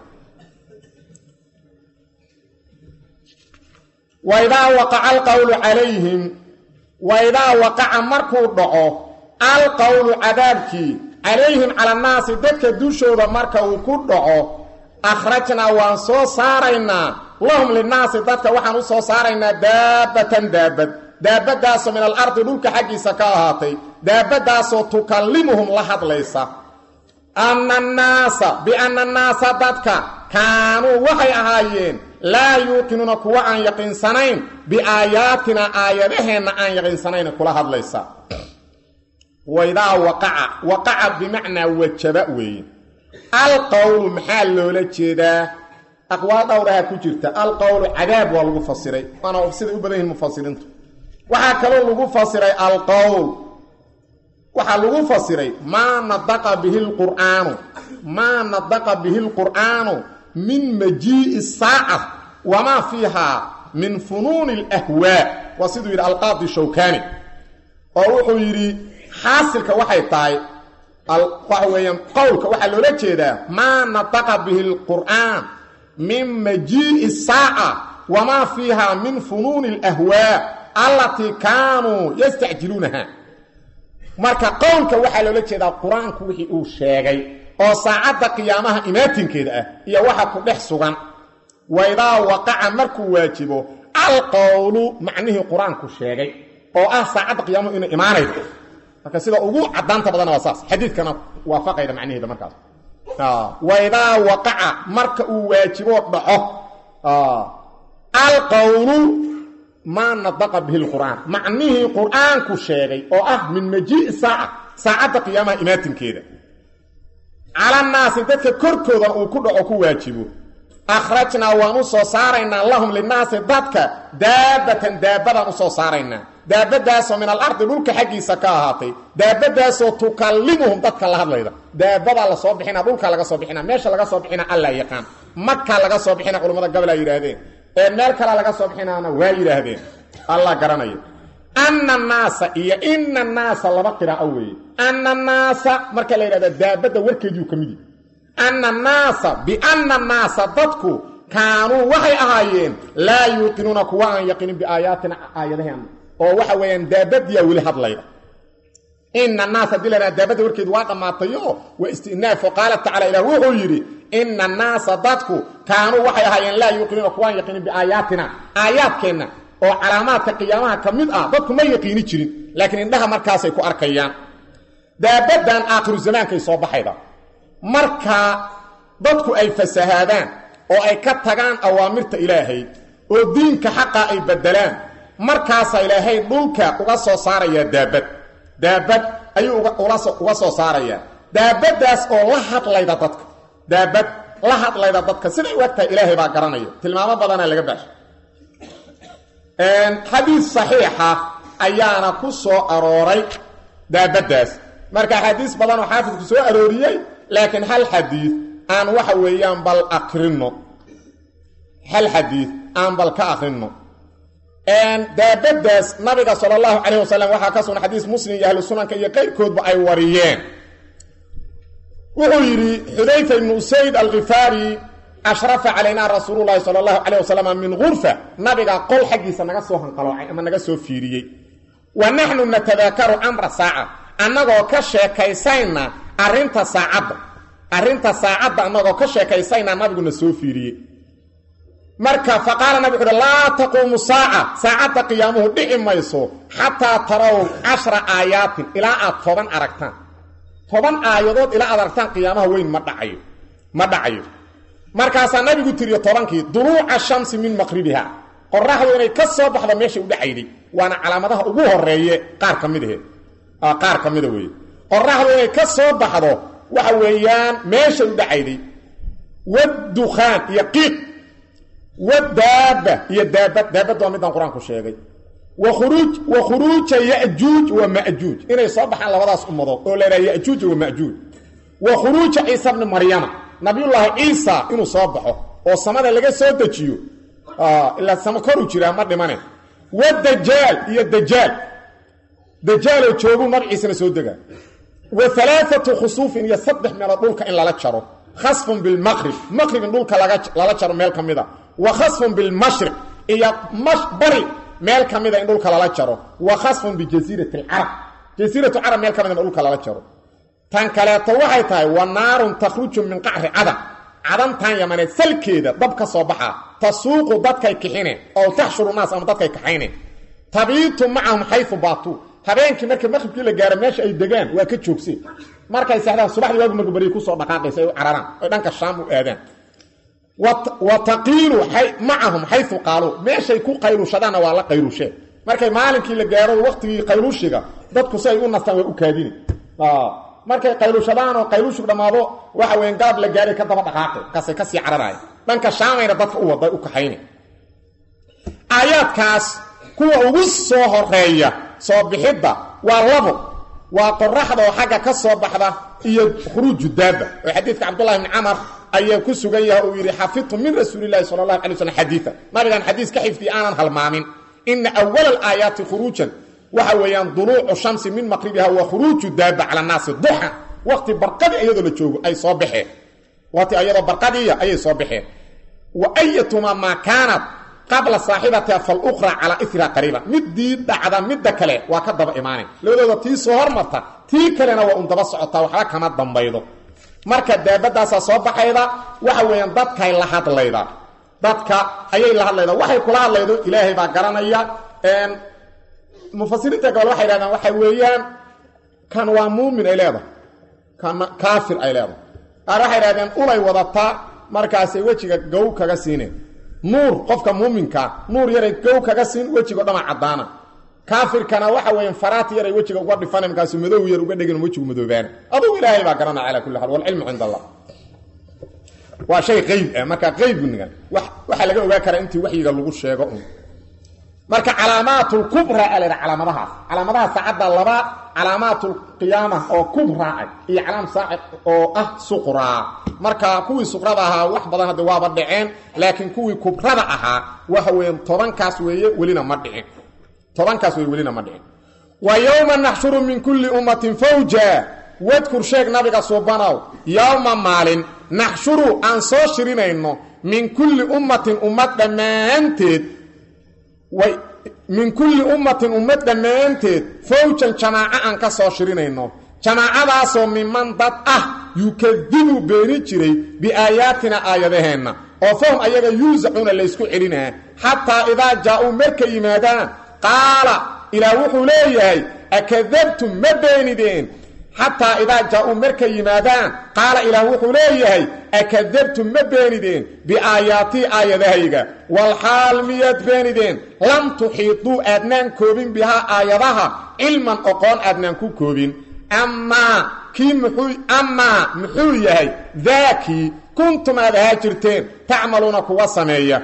waidaa waqaca alqowlu calayhim waidaa waqaca markuu dhaco alqowlu cadaabkii calayhim cala annaasi dadka dushooda marka uu ku dhaco akhrajnaa waan soo saaraynaa lahum linnaasi dadka waxaan u soo saaraynaa daabbatan daabad daabadaasoo min alardi dhulka xaggiisa ka ahaatay daabadaasoo tukallimuhum la hadlaysa anna annaasa bianna annaasa dadka kaanuu waxay ahaayeen laa yuuqinuuna kuwa aan yaqiinsanayn biaayaatina aayadaheenna aan yaqiinsanayn kula hadlaysa waidaa waqaca waqaca bimacnaa wajaba weeye alqowlu maxaa loola jeedaa aqwaal dhowraha ku jirta alqowlu cadaab waa lagu fasiray waana siday u badan yihin mufasiriintu waxaa kaloo lagu fasiray alqowl waxaa lagu fasiray maa nadaqa bihi lqur'aanu maa nadaqa bihi lqur'aanu min majii'i saaca wamaa fiihaa min funuuni alahwaa waa siduu yidhi alqaadi shawkani oo wuxuu yidhi xaasilka waxay tahay waxa weeyaan qowlka waxaa loola jeedaa maa nataqa bihi alqur'aan min majii'i saaca wamaa fiihaa min funuuni alahwaa allatii kaanuu yastacjiluunaha marka qowlka waxaa loola jeedaa qur-aanku wixii uu sheegay oo saacadda qiyaamaha imaatinkeeda ah iyo waxa ku dhex sugan waidaa waqaca markuu waajibo alqowlu macnihii qur-aanku sheegay oo ah saacadda qiyaamuhu inay imaanaydo marka sida ugu cadaanta badanna waa saas xadiidkana waafaqayda macnaheeda markaas waidaa waqaca marka uu waajibo dhaco alqowlu maa nadaqa bihi lqur'aan macnihii qur-aanku sheegay oo ah min majii'i saaca saacadda qiyaamaha imaatinkeeda calannaasi dadka korkoodan uu ku dhaco ku waajibo akhrajnaa waan u soo saaraynaa lahum linaasi dadka daabatan daabadaan u soo saaraynaa daabadaasoo min alardi dhulka xaggiisa ka ahaatay daabadaasoo tukallimuhum dadka la hadlayda daabadaa la soo bixina dhulkaa laga soo bixina meesha laga soo bixina allaa yaqaan makaa laga soo bixina culimmada gabalaa yidhaahdeen ee meel kalea laga soo bixinaana waa yidhaahdeen allah garanaya anna naasa iyo ina naasa laba qiraa'o weeye anna naasa marka la yidhahda daabadda warkeediiu ka midi anna naasa bianna naasa dadku kaanuu waxay ahaayeen laa yuuqinuuna kuwa aan yaqinin biaayaatina aayadaheena oo waxa weeyaan daabadiyaa weli hadlayda ina naas haddii la dhaha daabadda warkeedu waa dhammaatayo waa istinaaf oo qaala tacala ilah wuxuu yidhi ina naasa dadku kaanuu waxay ahaayeen laa yuuqinuuna kuwaan yaqinin biaayaatina aayaadkeenna oo calaamaadka qiyaamaha ka mid ah dadku ma yaqiini jirin laakiin indhaha markaasay ku arkayaan daabaddan aakhiru zamaankay soo baxayda marka dadku ay fasahaadaan oo ay ka tagaan awaamirta ilaahay oo diinka xaqa ay beddelaan markaasaa ilaahay dhulka uga soo saarayaa daabad daabad ayuu uga soo saarayaa daabaddaas oo la hadlayda dadka daabad la hadlayda dadka siday u egtahay ilaahay baa garanaya tilmaamo badanaa laga baashay xadiis saxiixa ayaana ku soo arooray daabaddaas marka xadiis badan oo xaafidku soo arooriyey laakiin hal xadiid aan waxa weeyaan bal akrinno hal xadiid aan bal ka akrinno daabaddaas nabiga sala allahu calayh wasalam waxaa ka sugan xadiis muslim iyo ahlu sunanka iyo qayrkoodba ay wariyeen wuxuu yidhi xudayfa ibnu usayd alkhifaari ashrafa calaynaa rasuululahi sala allahu calayh wasalam min gurfa nabiga qol xaggiisa naga soo hanqaloocay ama naga soo fiiriyey wa naxnu natadaakaru amra saaca annagoo ka sheekaysayna arrinta saacadda arrinta saacadda annagoo ka sheekaysayna nabiguna soo fiiriyey marka faqaala nabig uhi laa taquumu saaca saacadda qiyaamuhu dhici mayso xataa tarow cashra aayaatin ilaa aad toban aragtaan toban aayadood ilaa aad aragtaan qiyaamaha weyn ma dhacayo ma dhacayo markaasaa nabigu tiriyo tobankii duruuca shamsi min maqribiha qoraxdu inay ka soo baxdo meeshay u dhacayday waana calaamadaha ugu horeeye qaar ka mid ahe qaar ka mida weeye qoraxdu inay ka soo baxdo waxa weeyaan meeshay u dhacayday wadukhaan iyo qiiq wadaaba iyo daabad daabad waa midaan qur-aanku sheegay waruuj wa khuruuja yajuuj wa majuuj inay soo baxaan labadaas ummadood oo la yidhaha yajuuj wa majuuj wa khuruuja ciisa bni maryama nabiyullaahi ciisa inuu soo baxo oo samada laga soo dejiyo ilaa sama koru jiraa ma dhimane wadajaal iyo dajaal dajaaloo jooguu magaciisana soo degaa wa alaaatu khusuufin iyo saddex meelood dhulka in lala jaro khasfun bilmaqrib maqrib in dhulka lala jaro meel ka mida wa khasfun bilmashriq iyo bari meel ka mida in dhulka lala jaro wa khasfun bijasiirati alcarab jasiiratu carab meel ka mida in dhulka lala jaro tan kaleeto waxay tahay wa naarun takhruju min qacri cadan cadantan yamaneed salkeeda dab ka soo baxa tasuuqu dadkay kixine oo taxshuru naas ama dadkay kaxayne tabiitu macahum xayu baatuu habeenkii marka maqribkii la gaaro meesha ay degaan waa ka joogseen markay seexdaan subaxdii waagu marka bariya kusoo dhaqaaqaysa ay u cararaan oy dhanka shaam u aadaan wa taqiilu macahum xayu qaaluu meeshay ku qayluushadaanna waa la qayluusheen markay maalinkii la gaaro waqtigii qayluushiga dadku si ay u nastaan waa u kaadine markay qayluushadaan oo qayluushig dhammaado waxa weyan galab la gaaray ka daba dhaqaaqay kasay kasii cararaaya dhanka shaamayna dadka u waday u kaxayne aayaadkaas kuwa ugu soo horeeya soo bixidda waa labo waa qoraxda oo xagga ka soo baxda iyo khuruuju daaba oo xadiidka cabdullahi bni camar ayaa ku sugan yahay uu yidhi xafidtu min rasuulilahi sala allahu alay waslm xadiia nabigaan xadiis ka xifdiya aanan halmaamin ina awala alaayaati khuruujan waxa weeyaan duluucu shamsi min maqribiha wa khuruuju daaba cala naasi duxan waqti barqadii iyadoo la joogo ay soo baxeen waqti iyadoo barqadiiya ayay soo baxeen wa ayatumaa maa kaanat qabla saaxibatiha falukhra calaa ira qariiban midii dhacda midda kale waa ka daba imaanay labadooda tii soo hormarta tii kalena waa un daba socotaa waxba kama dambaydo marka daabadaasaa soo baxayda waxa weeyaan dadkay la hadlayda dadka ayay la hadlayda waxay kula hadlaydo ilaahay baa garanaya mufasiriinta gobol waxay dhahdaan waxa weeyaan kan waa muumin ay leedahay kana kaafir ay leedahay qaar waxay dhahdeen ulay wadataa markaasay wejiga gow kaga siineen nuur qofka muuminkaa nuur yaray gow kaga siin wejigo dhama caddaana kaafirkana waxa weeyaan faraati yaray wejiga uga dhifana markaasu madow yar uga dhegin wejigu madoobaana adugu ilaahay baa garanaya calaa kulli xaal walcilmu cinda allah waa shay qayb ah marka qaybnigan waxaa laga ogaa karaa intii waxyiga lagu sheego un marka calaamaatulkubra a laydha calaamadahaas calaamadaha saacadda laba calaamaatulqiyaama oo kubra ah iyo calaam saaci oo ah suqraa marka kuwii suqrada ahaa wax badan hadda waaba dhaceen laakiin kuwii kubrada ahaa waxa weeyaan tobankaas weeye welina ma dhicin tobankaas weye welina ma dhicin wa yowma naxshuru min kulli ummatin fawja wadkur sheeg nabiga suubanow yowma maalin naxshuru aan soo shirinayno min kulli ummatin ummad dhammaanteed way min kulli ummatin ummad dhammaanteed fawjan jamaaco aan ka soo shirinayno jamaacadaasoo miman dad ah yukadibu beeni jiray biaayaatina aayadaheenna oo fahum ayaga yuusacuuna laysku celinaa xataa idaa jaa-uu markay yimaadaan qaala ilaah wuxuu leeyahay akadabtum ma beenideen xataa idaa jaa-uu markay yimaadaan qaala ilaah wuxuu leeyahay akadabtum ma beenideen biaayaatii aayadahayga walxaal miyaad beenideen lam tuxiiduu aadnaan koobin bihaa aayadaha cilman oqoon aadnaan ku koobin amaa kii muxuu amaa muxuu yahay daakii kuntum aad ahaa jirteen tacmaluuna kuwa sameeya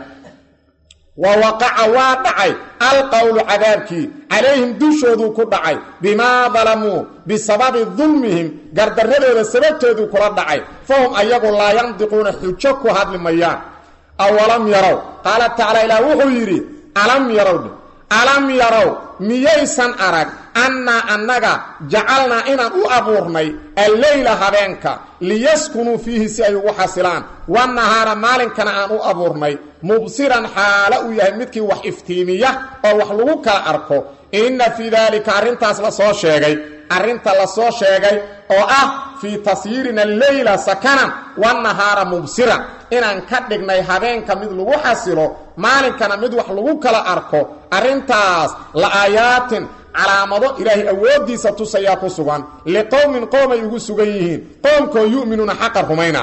wa waqaca waa dhacay alqowlu cadaabkii calayhim dushooduu ku dhacay bimaa dalamuu bisababi dulmihim gardarradooda sababtooduu kula dhacay fahum ayagu laa yandiquuna xujo ku hadli mayaan awalam yarow qaala tacaala ilaah wuxuu yidhi alam yarow dhe alam yarow miyaysan arag annaa annaga jacalnaa inaan u abuurnay alleyla habeenka liyaskunuu fiihi si ay ugu xasilaan wannahaara maalinkana aan u abuurnay mubsiran xaalo uu yahay midkii wax iftiimiya oo wax lagu kala arko inna fii daalika arrintaas la soo sheegay arrinta la soo sheegay oo ah fii tasyiirina alleyla sakanan wannahaara mubsiran inaan ka dhignay habeenka mid lagu xasilo maalinkana mid wax lagu kala arko arrintaas la aayaatin calaamado ilaahay awooddiisa tusayaa ku sugan liqowmin qoomay ugu sugan yihiin qoomkoo yu'minuuna xaqa rumayna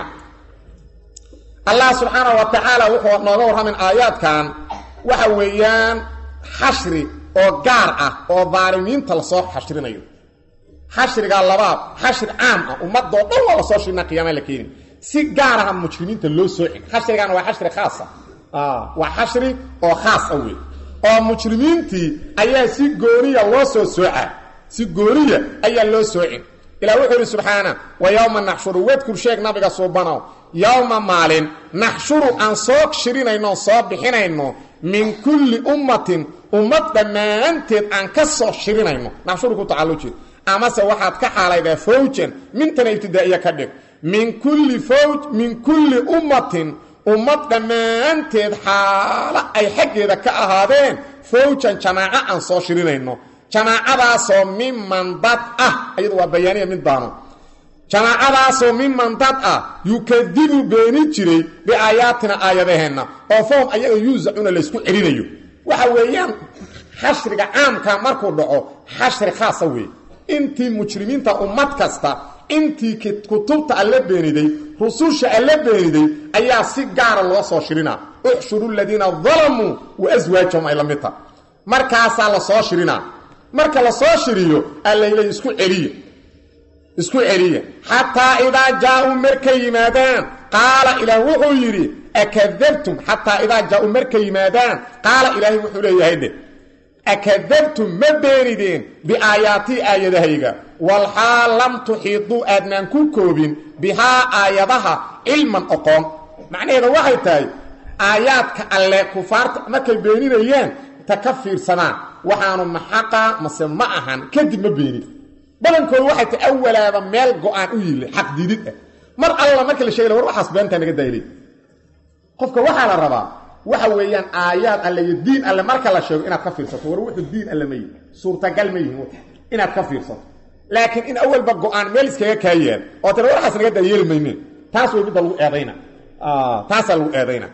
allah subxaana wa tacaala wuxuu nooga warramin aayaadkan waxa weeyaan xashri oo gaar ah oo daalimiinta lasoo xashrinayo xashrigaa labaad xashri caam ah ummadoo dhan waa lasoo shirina qiyaama la keeni si gaar aha mujrimiinta loo soocin xashrigaana waa xashri khaasa waa xashri oo khaas ah wey oo mujrimiintii ayaa si gooniya loo soo soocaa si gooniya ayaa loo soocin ilah wuxuu yidhi subxaana wa yowma naxshuru wadkur sheeg nabiga suubanow yowma maalin naxshuru aan soo shirinayno soo bixinayno min kulli ummatin ummad dhammaanteed aan ka soo shirinayno naxshuru ku tacalluji amase waxaad ka xaalaydaa fawjan mintana ibtidaa'iya ka dhig min kulli fawj min kulli ummatin ummad dhammaanteed xaalo ay xaggeeda ka ahaadeen fawjan jamaaco aan soo shirinayno jamaacadaasoo miman dad ah iyadu waa bayaaniya mid daano jamaacadaasoo miman dad ah yukadibu beeni jiray biaayaatina aayadaheenna oo fahum ayaga yuusacuna laysku celinayo waxa weeyaan xashriga caamka markuu dhaco xashri khaasa weeye intii mujrimiinta ummad kasta intii kutubta alla beeniday rususha alla beeniday ayaa si gaara loo soo shirinaa uxshuru ladiina dalamuu wa aswaajahum ay la mid taha markaasaa la soo shirinaa marka la soo shiriyo allaylay isku celiya isku celiya xataa idaa jaa-uu markay yimaadaan qaala ilaah wuxuu yidhi akadabtum xataa idaa jaa-uu markay yimaadaan qaala ilaahay wuxuu leeyahay dhe akadabtum ma beenideen biaayaatii aayadahayga walxaal lam tuxiiduu aadnaan ku koobin bihaa aayadaha cilman oqoon macnaheeda waxay tahay aayaadka alle kufaarta markay beeninayaan ta ka fiirsadaan waxaanu maxaqa mase ma ahan kadib ma beenin badankoodu waxay tahay awalaaba meel go-aan u yili xaq diidid ah mar alla marka la sheegay war waxaas beentaa naga daayilay qofka waxaa la rabaa waxa weeyaan aayaad alle iyo diin alle marka la sheego inaad ka fiirsato war wuxuu diin alle ma yihi suurtagal ma yihin inaad ka fiirsato laakiin in awalba go-aan meel iskaga kaa yaal oo tira waxaas naga daa yeeli maynin taas way midda lagu eedayna taasaa lagu eedayna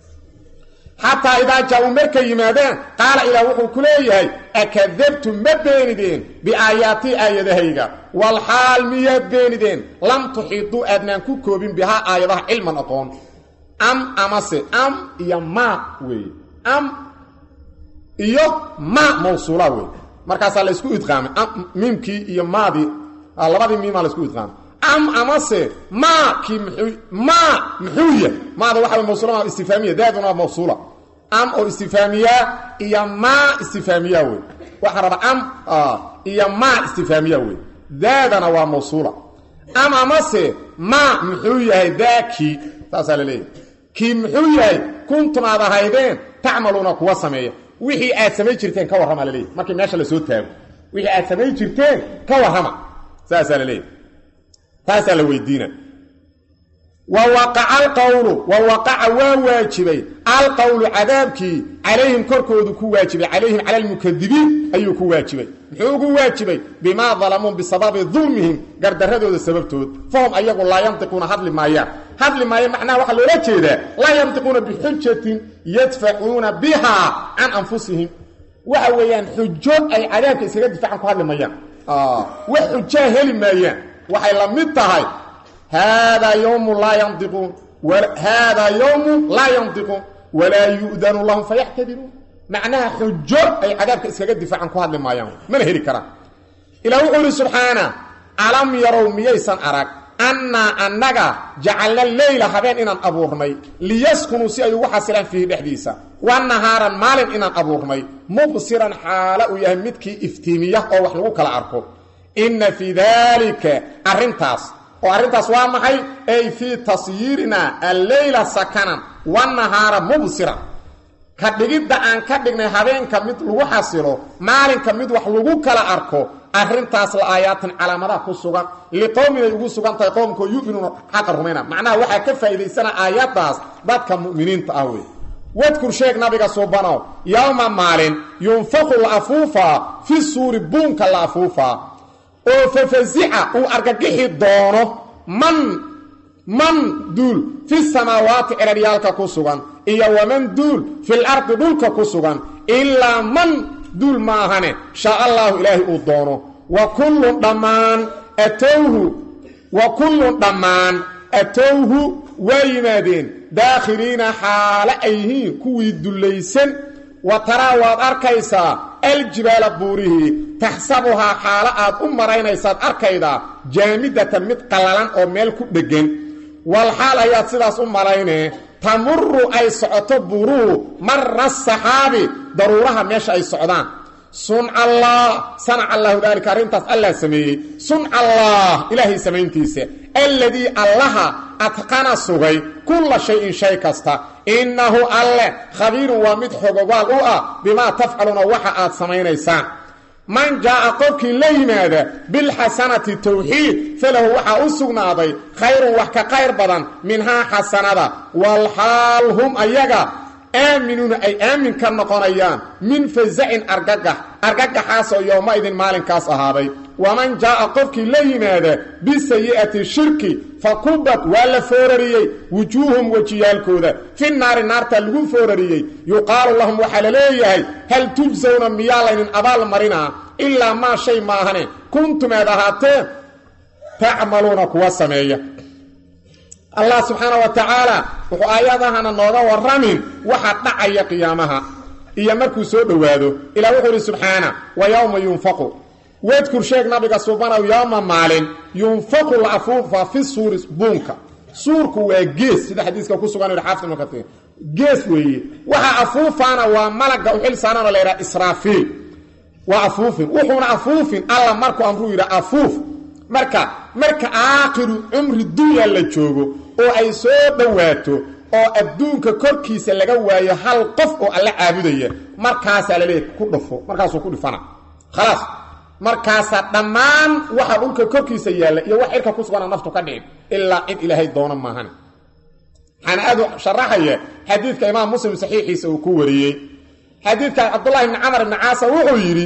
xataa idaa jaa-uu markay yimaadeen qaala ilaah wuxuu ku leeyahay akadabtum ma beenideen biaayaatii aayadahayga walxaal miyaad beenideen lam tuxiiduu aadnaan ku koobin bihaa aayadaha cilman aqoon am amase am iyo maa weeye am iyo ma mawsuula wey markaasaa laysku idqaamay miimkii iyo maadii labadii miimaa laysku idqaamay am amase maa kii mxuu maa muxuu yahay maada waxa way mawsuula istifaamiya daaduna waa mawsuula am oo istifaamiya iyo maa istifaamiya wey waxaa raba am iyo maa istifaamiya wey daadana waa mawsuula am amase maa muxuu yahay daakii saasaa la leeyahay kii muxuu yahay kuntum aad ahaydeen tacmaluuna kuwa sameeya wixii aad samayn jirteen ka warrama la leeyahy markii meesha lasoo taago wixii aad samayn jirteen ka warrama saasaa la leeyahy taasaa la weydiina wa waqaca alqowlu wa waqaca waa waajibay alqowlu cadaabkii calayhim korkoodu ku waajibay calayhim cala almukadibiin ayuu ku waajibay muxuu ugu waajibay bimaa dalamuu bisababi dulmihim gardaradooda sababtood fahum ayagu laa yantiquuna hadli maayaan hadli maayo macnaha waxaa loola jeedaa laa yantiquuna bixujatin yadfacuuna bihaa can anfusihim waxa weeyaan xujo ay cadaabka iskaga difaacan ku hadli maayaan wax xujaa heli maayaan waxay la mid tahay haadaa yowmu laa yandiquun haadaa yowmu laa yandiquun walaa yu'danu lahum fayaxtadiruun macnaha xujo ay cadaabka iskaga difaacan ku hadli maayaan mana heli karaan ilah wuxuu ihi subxaana alam yarow miyaysan arag annaa annaga jacalna leyla habeen inaan abuurnay liyaskunuu si ay ugu xasilaan fiihi dhexdiisa wa nahaaran maalin inaan abuurnay mubsiran xaalo uu yahay midkii iftiimiya oo wax lagu kala arko inna fii daalika arrintaas oo arrintaas waa maxay ay fii tasyiirinaa alleyla sakanan wanahaara mubsiran ka dhigidda aan ka dhignay habeenka mid lagu xasilo maalinka mid wax lagu kala arko arrintaas la aayaatan calaamadaha ku sugan liqowmin ay ugu sugan tahay qowmkoo yuminuuna xaqa rumayna macnaha waxaa ka faa'iidaysana aayaddaas dadka mu'miniinta ah wey wadkur sheeg nabiga suubanow yowma maalin yunfaqu la afuufaa fi suuri buunka la afuufaa oo fafasica uu argagixi doono man man duul fi samaawaati ceraryaalka ku sugan iyo waman duul fil ardi dhulka ku sugan ilaa man duul maahane shaa allaahu ilaahay uu doono wa kullun dhammaan atowhu wa kullun dhammaan atowhu waa yimaadeen daakhiliina xaale ay yihiin kuwii dullaysan wa taraa waad arkaysaa aljibaala buurihii taxsabuhaa xaalo aad u maraynaysaad arkaydaa jaamidatan mid qallalan oo meel ku dheggan wal xaal ayaad sidaas u malaynee tamuru ay socoto buuruhu mara saxaabi daruuraha meesha ay socdaan sunca allah sanaca allahu daalika arrintaas allah sameeyey sunca allah ilaahay samayntiisa alladii allaha adqana sugay kulla shayin shay kasta innahu alle khabiirun waa mid xogogaal u ah bimaa tafcaluuna waxa aad samaynaysaan man jaa'a qofkii la yimaada bilxasanati tawxiid falahu waxaa u sugnaaday khayrun wax ka qayr badan minhaa xasanada walxaal hum ayaga aaminuuna ay aamin ka noqonayaan min fasacin argagax argagaxaasoo yowma-idin maalinkaas ahaaday waman jaa'a qofkii la yimaada bisayi'ati shirki fa kubad waa la foorariyey wujuuhum wejiyaalkooda fi naari naartaa lagu foorariyey yuqaalu lahum waxaa la leeyahay hal tujsawna miyaa laynin abaal marinaa ilaa maa shay maahane kuntum aad ahaateen tacmaluuna kuwa sameeya allah subxaana wa tacaala wuxuu aayadahana nooga warramin waxa dhacaya qiyaamaha iyo markuu soo dhowaado ilah wuxuu idhi subxaana wa yowma yunfaqu wadkur sheeg nabiga subanow yowma maalin yunfaqu la afuufa fi suuri buunka suurku waa gees sida xadiiska ku sugan yidhi xaafid ibnu katiir gees weeye waxa afuufaana waa malagga u xil saarana la yidhaha israafiil waa afuufin wuxuuna afuufin alla markuu amruu yidha afuuf marka marka aakhiru cumri dunya la joogo oo ay soo dhowaato oo adduunka korkiisa laga waayo hal qof oo alla caabudaya markaasaa la leeyahy ku dhufo markaasuu ku dhifana khalaas markaasaa dhammaan waxa dhulka korkiisa yaalla iyo wax cirka ku sugana naftu ka dhicin ilaa cid ilaahay doono maahan waxaana aad u sharaxaya xadiidka imaam muslim saxiixiisa uu ku wariyey xadiidka cabdullahi ibni camar ibni caasa wuxuu yidhi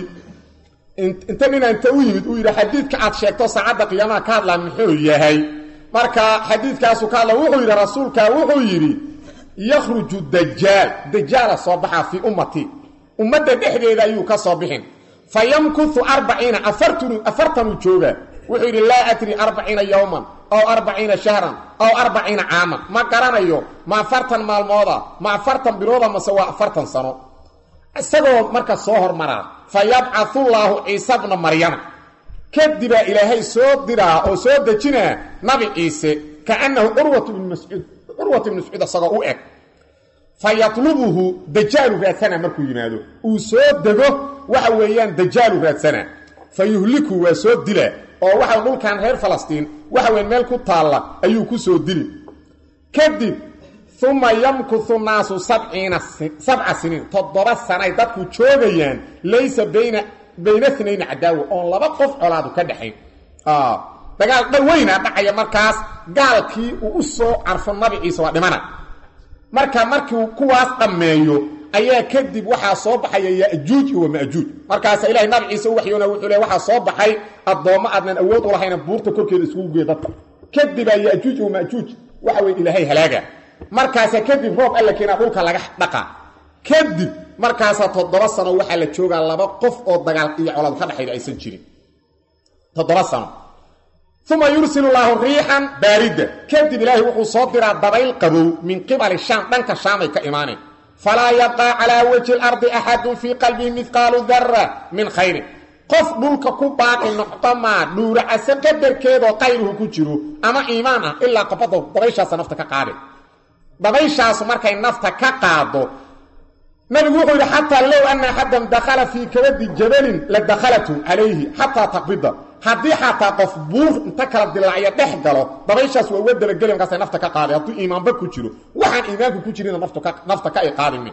inta nina inta u yimid uu yidhi xadiidka aad sheegto saacadda qiyaamaha ka hadlaa muxuu yahay marka xadiidkaasu ka hadla wuxuu yidhi rasuulka wuxuu yidhi yakhruju dajaal dajaala soo baxaa fii ummati ummadda dhexdeeda ayuu ka soo bixin fa yamkutu arbaciina afartanu afartanuu jooga wuxuu yidhi laa adri arbaciina yowman aw arbaciina shahran aw arbaciina caaman ma garanayo ma afartan maalmooda ma afartan bilooda mase waa afartan sano isagoo marka soo hormaraa fa yabcau llaahu ciisa bna maryama kadibaa ilaahay soo diraa oo soo dejinaa nabi ciise kaannahu curwat ibnu mascuud curwat ibnu mascuud isagoo u eg fa yatlubuhu dajaalu raadsana markuu yimaado uu soo dego waxa weeyaan dajaalu raadsana fa yuhliku waa soo dila oo waxa dhulkan reer falastiin waxa weyn meel ku taalla ayuu ku soo dili kadib uma yamkuhu naasu sabciina sabca siniin toddoba sanay dadku joogayaan laysa bayna bayna snayni cadaawa oon laba qof colaadu ka dhexayn dagaal dhaweynaa dhacaya markaas gaalkii uu u soo carfo nabi ciise waa dhimana marka markiu kuwaas dhammeeyo ayaa kadib waxaa soo baxaya yajuuj iyo majuuj markaasa ilahay nabi ciise u waxyoona wuxuu le waxaa soo baxay addoommo aadnan awood u lahayna buurta korkeeda iskugu geeya dadka kadibaa yajuuj iyo majuuj waxa weye ilaahay halaaga markaasa kadib roob alla keenaa dhulka laga dhaqa kadib markaasa toddoba sano waxaa la joogaa laba qof oo dagaal iyo colaad ka dhexayda aysan jirin toddoba sano uma yursil llaahu riixan baarida kadib ilaahay wuxuu soo diraa dabayl qabow min qibali shaam dhanka shaamay ka imaaneen falaa yabqaa calaa wajhi lardi axadun fii qalbihi midqaalu dara min khayrin qof dhulka ku baaqi noqdamaa dhuuracase qadarkeedoo qayruhu ku jiro ama iimaan ah ilaa qabada dabayshaasa nafta ka qaade dabayshaasu markay nafta ka qaado nabigu wuxuu yidhi xataa low ana axadan dakhala fii kabadi jabalin la dakhalatu calayhi xataa taqbida haddii xataa qof buur inta kala dilaacyo dhex galo dabayshaas waa uga dabageli markaasay nafta ka qaaday hadduu iimaanba ku jiro waxaan iimaanku ku jirina nafta ka ay qaadinin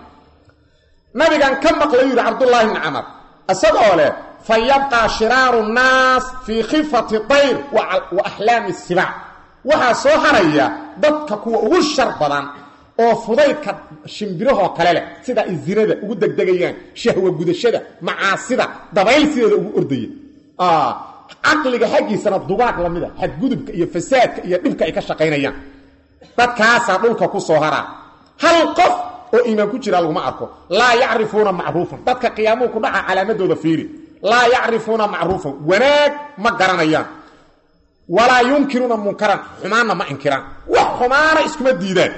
nabigan ka maqlay yidhi cabdullaahi bni camar isagoo leh fa yabqaa shiraaru nnaas fii khifati tayr wa axlaami sibaac waxaa soo haraya dadka kuwa ugu shar badan oo fudaydka shimbirahoo kale leh sida ay zinada ugu degdegayaan shahwa gudashada macaasida dabayl sideeda ugu ordaya caqliga xaggiisana dugaag lamida xadgudubka iyo fasaadka iyo dhibka ay ka shaqaynayaan dadkaasaa dhulka ku soo haraa hal qof oo iimaan ku jira laguma arko laa yacrifuuna macruufan dadka qiyaamuhu ku dhaca calaamadooda fiiri laa yacrifuuna macruufan wanaag ma garanayaan walaa yunkiruuna munkaran xumaanna ma inkiraan wax xumaana iskuma diidaan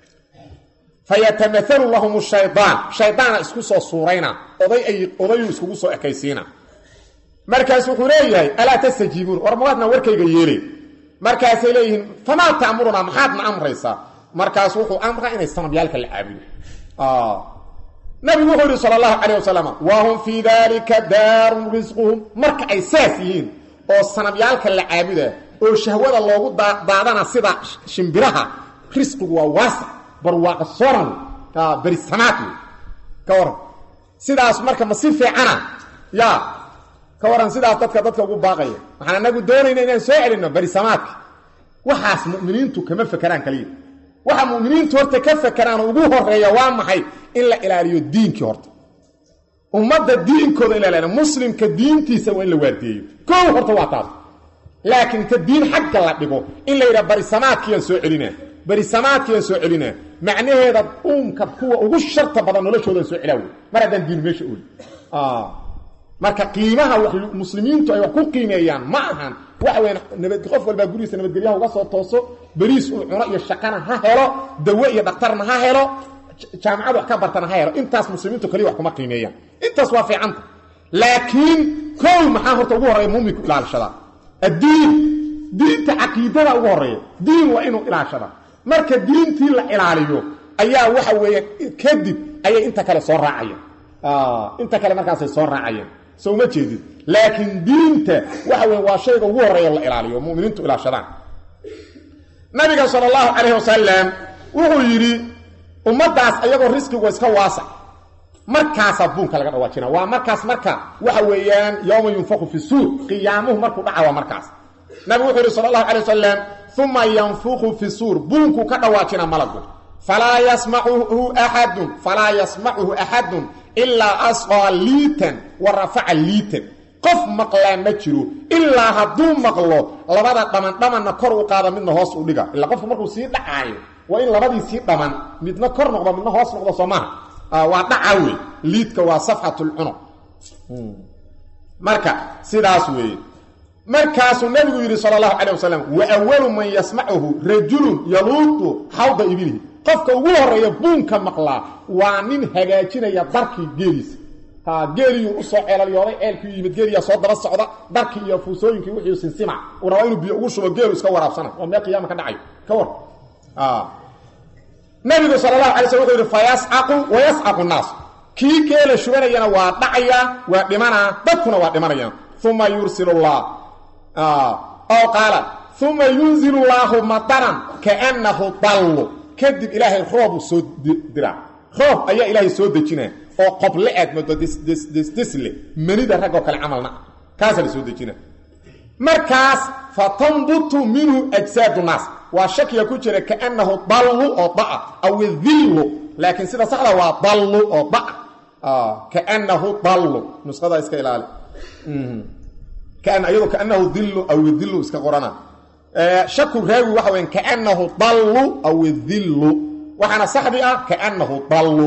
fayatamaalu lahum shaydaan shaydaana isku soo suurayna oday ay odayuu iskugu soo ekaysiina markaas wuxuu leeyahay alaa tastajiibuun war mawaadna warkayga yeelay markaasay leeyihiin famaa ta'murunaa maxaadna amraysaa markaas wuxuu amraa inay sanabyaalka la caabudo nabigu wuxuu yidhi sala allahu calayh wasalam wa hum fii daalika daarun risquhum marka ay saas yihiin oo sanabyaalka la caabuda oo shahwada loogu daadana sida shimbiraha risqigu waa waasa barwaaqa soran berisamaad wey ka waran sidaas marka ma si fiicana ya ka waran sidaas dadka dadka ugu baaqaya waxaan anagu doonayna inaan soo celinno berisamaadka waxaas mu'miniintu kama fakeraan kaliya waxa mu'miniintu horta ka fakeraan ugu horeeya waa maxay in la ilaaliyo diinkii horta ummadda diinkooda in la ilaaliyo muslimka diintiisa waa in la waardiyeeyo koow horta waa taas laakiin ta diin xagga la dhigo in la yidhaha berisamaadkiyaan soo celinaa berisamaadkiyaan soo celinaa macnaheeda uunka kuwa ugu sharta badan noloshoodan soo celaa wey mar haddaan diin meesha ooli marka qiimaha muslimiintu ay wax ku qiimeeyaan ma ahan waxa weya nabad qof walbaa gurigiisa nabadgelyaha uga soo tooso beriis uu cuno iyo shaqana ha helo dawe iyo dhaktarna ha helo jaamacad wax ka bartana ha helo intaas muslimiintu kaliya wax kuma qiimeeyaan intaas waa fiicanta laakiin kow maxaa horta ugu horreeya muuminku ilaashadaa addiin diinta caqiidada ugu horreeya diin waa inuu ilaashadaa marka diintii la ilaaliyo ayaa waxa weeye kadib ayay inta kale soo raacayaan inta kale markaasay soo raacayeen soo ma jeedid laakiin diinta waxa weeye waa shayga ugu horreeya la ilaaliyo muminiintu ilaashadaan nabiga sala allahu calayhi wasalam wuxuu yidhi ummaddaas ayagoo risqigu iska waasac markaasaa buunka laga dhawaajina waa markaas marka waxa weeyaan yowma yunfaku fi suur qiyaamuhu markuu dhaca waa markaas nabigu wuxuu yidhi sala allahu calay wasalam uma yanfuku fi suur buunkuu ka dhawaajina malagu falaa yasmacuhu axadun falaa yasmacuhu axadun ilaa asqaa liitan wa rafaca liitan qof maqlaa ma jiro ilaa hadduu maqlo labada dhaman dhamanna kor u qaada midna hoos u dhiga ilaa qofka markuu sii dhacaayo waa in labadii sii dhaman midna kor noqdo midna hoos noqdo soo maha waa dhaca wey liidka waa safxatulcunuq marka sidaas weeye markaasuu nabigu yidhi sal allahu calay wasalam wa awalu man yasmacuhu rajulun yaluudu xawda ibilihi qofka ugu horeeya buunka maqlaa waa nin hagaajinaya darkii geeliisa geeliyuu usoo ceelalyooday ceelkii yimid geeliyaa soo daba socda darkii iyo fuusooyinkii wixii sinsima uu rabaa inuu biyo ugu shubo geelu iska waraabsana waa mee qiyaama ka dhacayo ka war nabigu sal allahu alay slm wuxuu yidhi fayascaqu wayascaqu naas kii geela shubanayana waa dhacayaa waa dhimanaa dadkuna waa dhimanayaan uma yursil llah oo qaala uma yunzil llaahu madaran kaannahu dallu kadib ilaahay roobuu soo diraa roob ayaa ilaahay soo dejinaa oo qoble aad moodo dsdesle manida raggoo kale camalna kaasaa la soo dejina markaas fatanbutu minhu ajsaadu naas waa shakiga ku jira kaannahu dallu oo daa aw dillu laakiin sida saxda waa dallu oo da kaannahu dallu nusqada iska ilaali iyadoo kaanahu dillu aw dillu iska qorana shaku raawi waxa weya kaanahu dallu aw dillu waxaana saxdi ah kaanahu dallu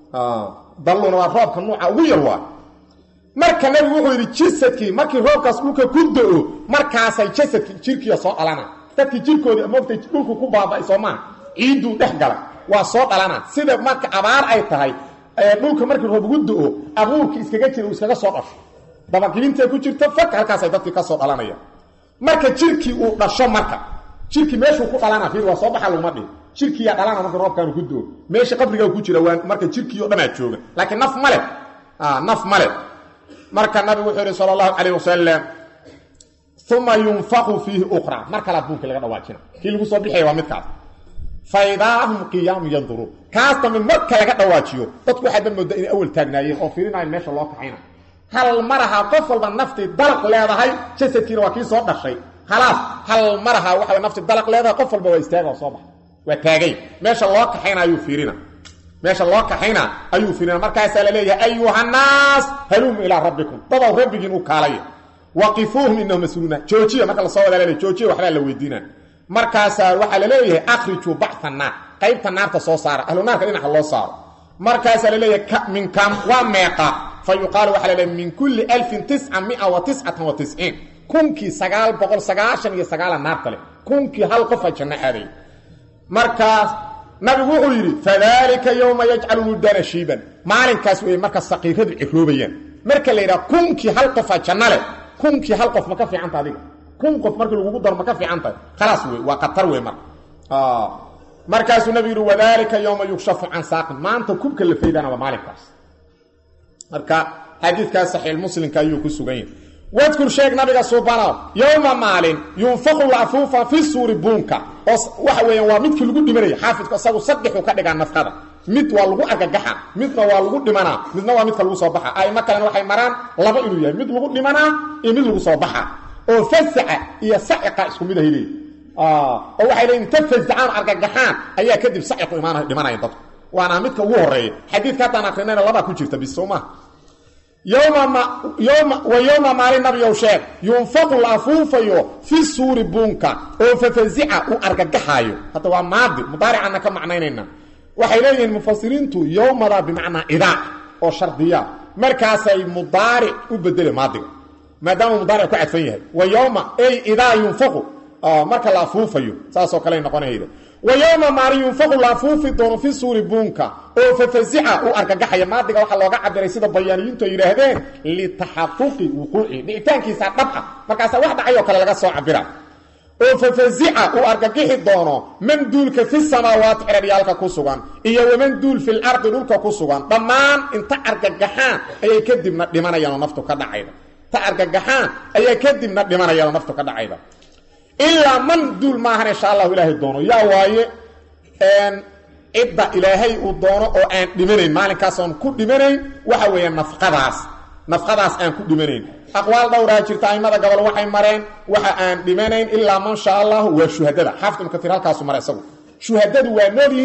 dalluna waa roobka nuuca ugu yar waa marka nabigu wuxuu yidhi jasadkii markii roobkaas dhulka ku do-o markaasay jasadkii jirkiiya soo dhalana dadkii jirkoodii moogtay dhulku ku baaba-ay soo maa ciidduu dhex gala waa soo dhalana sida marka abaar ay tahay dhulka markii roob ugu do-o abuurkii iskaga jira uu iskaga soo dhasho dabagibintee ku jirto fak halkaasay dadkii ka soo dhalanaya marka jirkii uu dhasho marka jirkii meeshuu ku dhalana fiir waa soo baxa laguma dhihi jirkiiyaa dhalana marka roobkaanu ku doo meesha qabrigaa ku jira waa marka jirkii o dhanaa jooga laakiin naf male naf male marka nabigu wuxuu yihi sala allahu calayh wasalam uma yunfaqu fiihi ukhra mar kale adduunka laga dhawaajina kii lagu soo bixaya waa midkaas faidaa hum qiyaamu yanduruun kaas dambe marka laga dhawaajiyo dadku waxaadba moodaa inay awal taagnaayeen oo fiirinayan meesha loo kaxayna hal maraha qof walba naftii dalaq leedahay jasadkiina waa kii soo dhashay halaas hal maraha waxa naftii dalaq leedahay qof walba waa istaaga oo soo baxa waa taagay meesha loo kaxayna ayuu fiirina meesha loo kaxayna ayuu fiirina markaasaa la leeyahay ayuhannaas haluumu ilaa rabbikum dadow rabbigiin u kaalaya waqifuuhum inahum mas-uuluuna joojiya marka lasoo wadaa laleey joojiya waxbaa la weydiina markaasaa waxaa la leeyahay akhrijuu bacta naar qaybta naarta soo saara ahlu naarka dhinaca loo saaro markaasaa la leeyahay min kam waa meeqa fa yuqaalu waxaa la leeyahay min kulli alfin tisca mia wa tiscatan wa tisciin kunkii sagaal boqol sagaashan iyo sagaala naarta leh kunkii hal qofa janno aaday markaas nabigu wuxuu yidhi fadalika yowma yajcalu wuldana shiiban maalinkaas weeye marka saqiiradu ciroobayaan marka la yidhaha kunkii hal qofa janno leh kunkii hal qof ma ka fiicanta adiga kun qof markii lagugu daro ma ka fiican tahay khalaas wey waa khatar wey marka markaasuu nabigu yidhi wadalika yowma yukshafu can saaqin maanta kubka la faydana waa maalinkaas marka xadiidkaas saxiixmuslimka ayuu ku sugan yahay wadkur sheeg nabiga subanow yowma maalin yunfaqu lafuufa fi suuri buunka oo waxa weeyaan waa midkii lagu dhimanaya xaafidku isagu saddexuu ka dhigaa nafqada mid waa lagu argagaxa midna waa lagu dhimanaa midna waa midka lagu soo baxa aimo kalena waxay maraan laba inuu yahay mid lagu dhimanaa iyo mid lagu soo baxa oo fasaca iyo saciqa isku mid ahay leeyihi oo waxay leeyiin inta fasacaan argagaxaan ayaa kadib saciqu imaanay dhimanaya dadku waana midka ugu horeeya xadiidka haddaan akrinayna labaa ku jirta bis soomaa wa yowma maalin nabiyow sheeg yunfaqu la afuufayo fi suuri buunka oo fafasica u argagaxaayo hadda waa maadi mudaaricanna ka macnaynayna waxay leeyihiin mufasiriintu yowmada bimacnaa idaac oo shardiya markaasay mudaaric u bedele maadiga maadaama mudaaric ku cadfan yahay wa yowma ey idaa yunfaqu marka la afuufayo saasoo kale noqonayda wa yowma maalin yunfaqu la afuufi doono fi suuri buunka oo fafasica u argagaxaya maadiga waxaa looga cabiray sida bayaaniyiintu ay yidhaahdeen litaxaquqi wuquuci dhicitaankiisa dhab ah markaasaa wax dhacayoo kale laga soo cabira oo fafasica uu argagixi doono man duulka fi samaawaati xidharyaalka ku sugan iyo waman duul fil ardi dhulka ku sugan dhammaan inta argagaxaan ayay kadibna dhimanayaanoo naftu ka dhacayda ta argagaxaan ayaa kadibna dhimanayaanoo naftu ka dhacayda ilaa man duul maahan insha allahu ilaahay doono yaa waaye cidda ilaahay uu doono oo aan dhimanayn maalinkaas oon ku dhimanayn waxa weeye nafqadaas nafqadaas aan ku dhimanayn aqwaal dhowraa jirta aimada gobol waxay mareen waxa aan dhimanayn ilaa man sha allahu waa shuhadada xaafid ibnu kaiir halkaasu mara isagu shuhadadu waa nool yihiin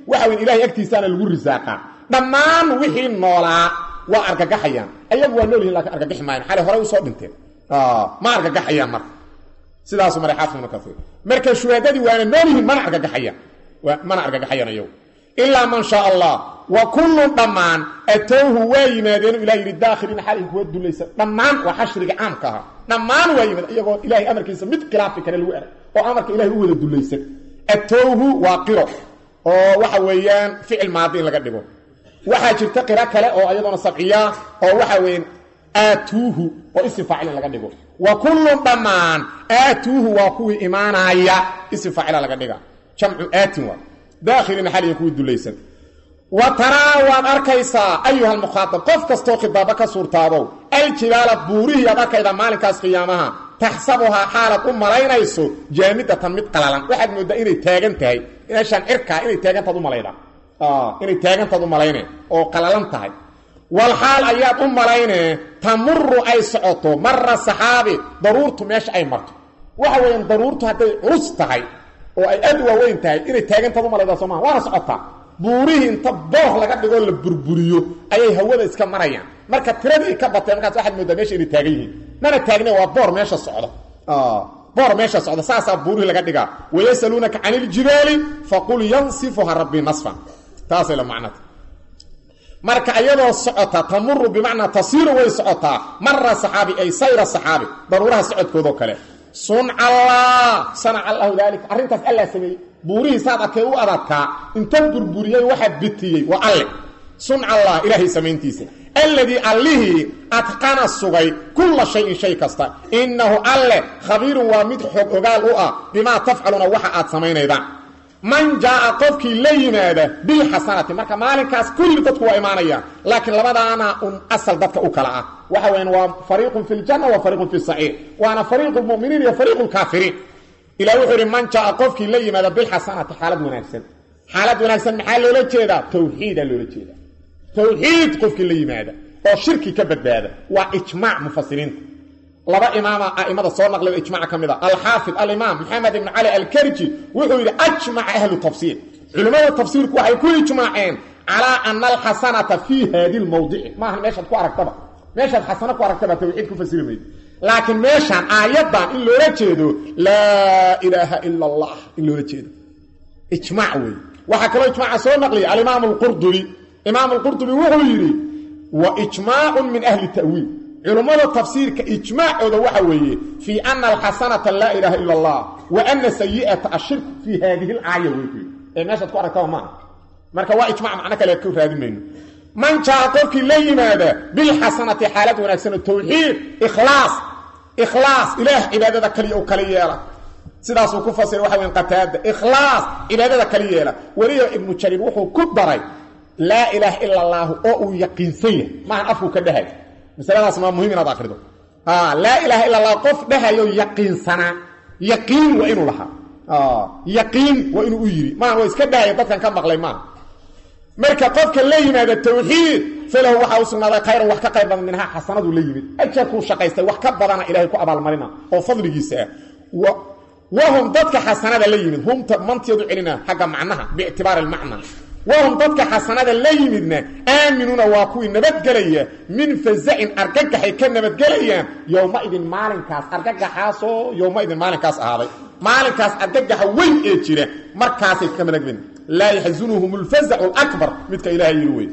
waxa weyn ilahay agtiisaana lagu risaaqaa dhammaan wixii noolaa waa argagaxayaan ayagu waa nool yihin lakin argagaxi maayan xalay horey usoo dhinteen ma argagaxayaan marka sidaasu maray xaafid ibnu kaiir marka shuhaadadii waana nool yihiin mana argagaxayaan mana argagaxayaan ayagu ilaa man shaa allah wa kullun dhammaan atowhu waa yimaadeenu ilah yidhi daakhiliina xalay kuwa dulaysa dhammaan waa xashriga caamka ahaa dhammaan waa yimaad iyagoo ilahay amarkiisa mid khilaafi kale lagu erag oo amarka ilahay u wada dulaysan atowhu waa qiro oo waxa weeyaan ficil maadi in laga dhigo waxaa jirta qiro kale oo iyadoona sabciya oo waxa weeyaan aatuuhu oo isim faacil in laga dhigo wa kullun dhammaan aatuuhu waa kuwii imaanaya isim faacila laga dhiga jamcu aatin waa daakhiliina xaliya kuwii dulaysan wa taraa waad arkaysaa ayuha almukhaatab qof kastoo khidaabo ka suurtaabow aljibaala buurihii aad arkaydaa maalinkaas qiyaamaha taxsabuhaa xaalaad u malaynayso jaamidatan mid qalalan waxaad mooddaa inay taagan tahay meeshaan cirkaa inay taagantaad u malayda inay taagantaad u malayne oo qalalan tahay wal xaal ayaad u malayne tamuru ay socoto mara saxaabi daruurtu meesha ay marto waxa weeyaan daruurtu hadday culus tahay oo ay aad u waaweyn tahay inay taagantaad u malaydaa soo maha waana socotaa buurihii inta boor laga dhigoo la burburiyo ayay hawada iska marayaan marka tiradii ka batay markaas waxaad moodaa meesha inay taagan yihiin mana taagne waa boor meesha socda boor meesha socda saasaa buurihii laga dhigaa wayasaluunaka cani iljibaali faqul yansifuha rabbii nasfan taasay la macnata marka iyadoo socota tamuru bimacnaa tasiiru way socotaa mara saxaabi ay sayra saxaabi daruuraha socodkoodoo kale sunca allah sanaca allahu daalika arrintaas allaa sameeyey buurihii saad arkay u adadkaa inta burburiyey waxaa bitiyey waa alle sunca allah ilaahay samayntiisa alladii allihii adqana sugay kulla shayin shay kasta innahu alle khabiirun waa mid xog ogaal u ah bimaa tafcaluuna waxa aad samaynaydaan man jaaa qofkii la yimaada bilxasanati marka maalinkaas kulli dadku waa imaanayaan laakiin labadaana un asal dadka u kala ah waxa weyan waa fariiqun fi ljanna wa fariiqun fi saciir waana fariiqu lmuminiin iyo fariiqu lkaafiriin ilah wuxuu ihi man jaaa qofkii la yimaada bilxasanati xaalad wanaagsan xaalad wanaagsan maxaa loola jeedaa tawxiida loola jeeda tawxiid qofkii la yimaada oo shirki ka badbaada waa ijmaac mufasiriinta laba imaama aimada soo naqlay ijmac ka mid a alxaafid alimaam maxamed ibn cali alkarji wuxuu yidhi ajmaca ahlu tafsiir culimmada tafsiirku waxay ku ijmaaceen calaa ana alxasanata fii haadi lmawdici maaha meeshaad ku aragtaba meeshaad xasano ku aragtaba tawxiid ku fasiri maydo laakiin meeshaan aayaddan in loola jeedo laa ilaaha ila allah in loola jeedo ijmac wey waxaa kaloo ijmaaca soo naqliyay alimaam alqurdubi imaam alqurdubi wuxuu yidhi wa ijmaacun min ahli ta'wiil culummada tafsiirka ijmaacooda waxa weeye fii ana alxasanata laa ilaaha ila allah wa ana sayi'ata ashirk fii haadihi alaaya wey ee meeshaad ku aragtaba maaha marka waa ijmac macno kale ku raadi mayno man jaa qofkii la yimaada bilxasanati xaalad wanaagsan oo tawxiid ikhlaas ikhlaas ilaah cibaadada kaliya u kala yeela sidaasuu ku fasiray waxa weyn qataada ikhlaas cibaadada kala yeela weliba ibnu jariir wuxuu ku daray laa ilaaha ila allaahu oo uu yaqiinsan yahay maahan afku ka dhahay masaladaas maa muhim inaad akrido laa ilaaha illa allah qof dhahayo yaqiinsanaa yaqiin waa inuu lahaa yaqiin waa inuu u yidhi maaha waa iska dhahaya dadkan ka maqlay maaha marka qofka la yimaada tawxiid falahu waxaa u sugnaaday khayran wax ka qayr badan minhaa xasanadu la yimid ajarkuu shaqaystay wax ka badana ilahay ku abaalmarina oo fadligiisa ah wahum dadka xasanada la yimid humta manteedu celina xagga macnaha biictibaari almacna wahum dadka xasanada la yimidna aaminuuna waa kuwii nabadgelaya min fazacin argagaxay ka nabadgelayaan yowmaidin maalinkaas argagaxaasoo yowmaidin maalinkaas ahaaday maalinkaas argagaxa weyn ee jira markaasay ka nabadgelin laa yaxzunuhum lfazacu lakbar midka ilahay yiri wey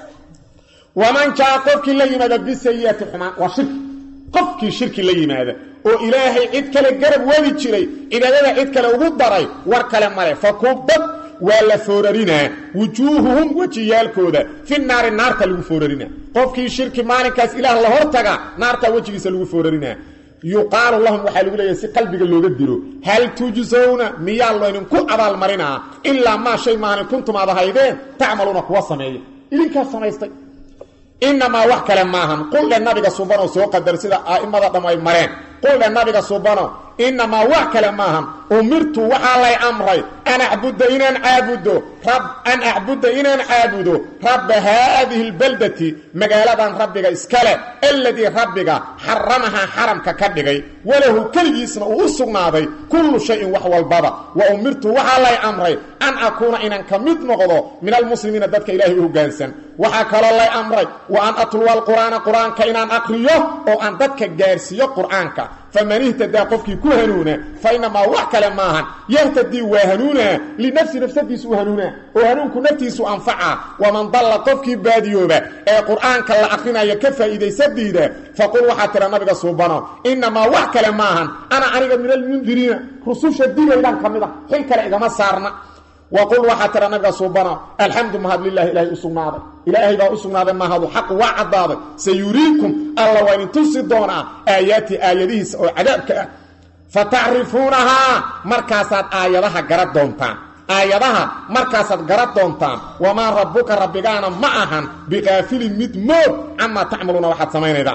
waman jaa qofkii la yimaada bisayiati xumaan waa shirki qofkii shirki la yimaada oo ilaahay cid kale garab wadi jiray cibaadada cid kale ugu daray war kale male fakubad waa la foorarinaa wujuuhuhum wejiyaalkooda fi naari naarta lagu foorarinaa qofkii shirki maalinkaas ilaah la hortaga naartaa wejigiisa lagu foorarinaa yuqaalu lahum waxaa lagu leeyahay si qalbiga looga dilo hal tujsawna miyaa laydinku abaalmarinaa ilaa maa shay maanin kuntum aad ahaydeen tacmaluuna kuwa sameeya idinkaa samaystay inamaa wax kale maahan quldhe nabiga subano soo qadar sida a'immada dham ay mareen quldhe nabiga subano inamaa wax kale maahan umirtu waxaa lay amray an acbuda inaan caabudo an acbuda inaan caabudo rabba haadihi lbaldati magaaladan rabbiga iskale aladii rabbiga xaramahaa xaramka ka dhigay walahu keligiisna uu u sugnaaday kullu shayin wax walbaba wa umirtu waxaa lay amray an akuuna inaan ka mid noqdo min almuslimiina dadka ilaahay u hoggaansan waxaa kaloo lay amray wa an atluwa alqur'aana qur-aanka inaan aqriyo oo aan dadka gaarsiiyo qur'aanka faman ihtadaa qofkii ku hanuuna fa inamaa wax kale maahan yahtadii waa hanuunaa linafsi nafsadiisu u hanuunaa oo hanuunku naftiisu anfaca waman dalla qofkii baadiyooba ee qur'aanka la aqrinayo ka faa'iidaysadiida faqul waxaa tira nabiga suubano inamaa wax kale maahan ana aniga min almundiriina rususha digaydaan ka mid a xil kale igama saarna waqul waxaa tira nabiga suubano alxamdu mahad lilahi ilaahay u sugnaaday ilaahay baa u sugnaaday mahadu xaq waa caddaaday sayuriikum alla waa idin tusi doonaa aayaati aayadihiisa oo cadaabka ah fa tacrifuunahaa markaasaad aayadaha gara doontaan aayadaha markaasaad gara doontaan wamaa rabbuka rabbigaana ma ahan biqaafilin mid moog camaa tacmaluuna waxaad samaynaydaan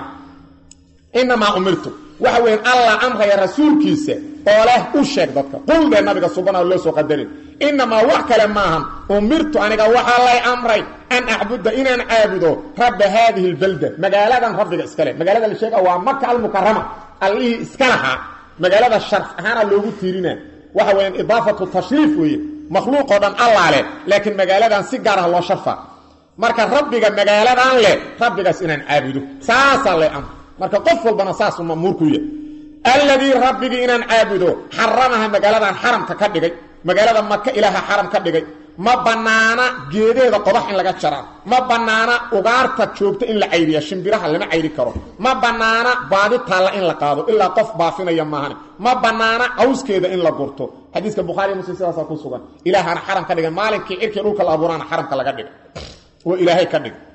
inamaa umirtu waxa weyan allah amraya rasuulkiisa oo leh u sheeg dadka quldee nabiga subana loo soo qadarin inamaa wax kale maahan umirtu aniga waxaa lay amray an acbuda inaan caabudo rabba haadihi lbalda magaaladan rabbiga iskale magaalada la sheega waa maka almukarama allihii iska lahaa magaalada sharf ahaana loogu tiirina waxa weyan idaafatu tashriif weeye makhluuqoo dhan allaa leh laakiin magaaladan si gaar ah loo sharfa marka rabbiga magaaladan leh rabbigaas inaan caabudo saasaa lay amray marka qof walbana saasuu mamuurku yahy alladii rabbigii inaan caabudo xaramaha magaaladan xaramka ka dhigay magaalada maka ilaaha xaram ka dhigay ma bannaana geedeeda qodax in laga jaraa ma bannaana ugaarta joogta in la cayriya shimbiraha lama cayri karo ma bannaana baadi taalla in la qaado ilaa qof baafinaya maahane ma bannaana cawskeeda in la gurto xadiiska bukhaari muslim sidaasaa ku sugan ilaahana xaram ka dhigay maalinkii cirkii dhulka la abuuraana xaramka laga dhigay oo ilaahay ka dhigay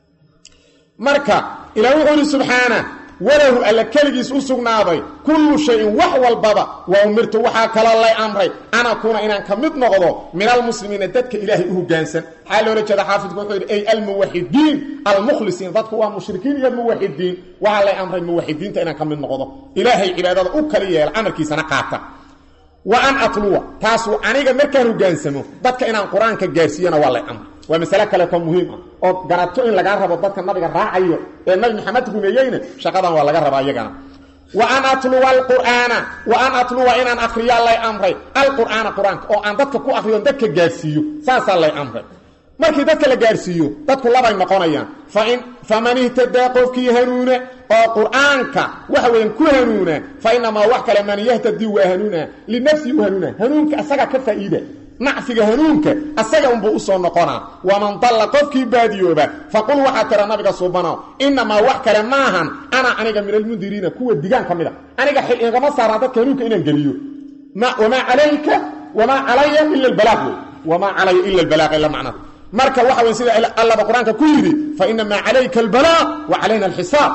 marka ilaah wuxuu ihi subxaana walahu alla keligiis u sugnaaday kullu shayin wax walbaba wa umirtu waxaa kaloo lay amray an akuuna inaan ka mid noqdo min almuslimiina dadka ilaahay u hoggaansan maxaa loola jeeda xaafidku wuxuu yidhi ay almuwaxidiin almukhlisiin dadku waa mushrikiin iyo muwaxidiin waxaa lay amray muwaxidiinta inaan ka mid noqdo ilaahay cibaadada u kali yeela amarkiisana qaata wa an atluwa taasuu aniga markaan hoggaansamo dadka inaan qur-aanka gaarsiiyana waa lay amray waa masale kaleetoo muhiim ah oo garato in lagaa rabo dadka nabiga raacayo ee nabi maxamed rumeeyeyna shaqadan waa laga rabaa iyagana wa an atluwa alqur'aana wa an atluwa inaan akriyaa lay amray alqur'aana qur-aanka oo aan dadka ku akriyo dadka gaarsiiyo saasaa lay amray markii dadka la gaarsiiyo dadku labay noqonayaan fain faman ihtadaa qofkii hanuuna oo qur'aanka waxa weyan ku hanuuna fa inamaa wax kale man yahtadii waa hanuuna linafsii u hanuuna hanuunka asaga ka faa'iida nacfiga hanuunka asaga unbuu usoo noqonaa waman dalla qofkii baadiyooba faqul waxaa tira nabiga suubano inamaa wax kale maahan ana aniga min almundiriina kuwa digaan ka mid a aniga xil igama saaraa dadka hanuunka inaan geliyo wamaa calayka wamaa calaya ila albalaaq wey wamaa calaya ila albalaaq ila macnada marka waxa weyn sida allaba qur-aanka ku yidhi fa inamaa calayka albalaaq wa calayna alxisaab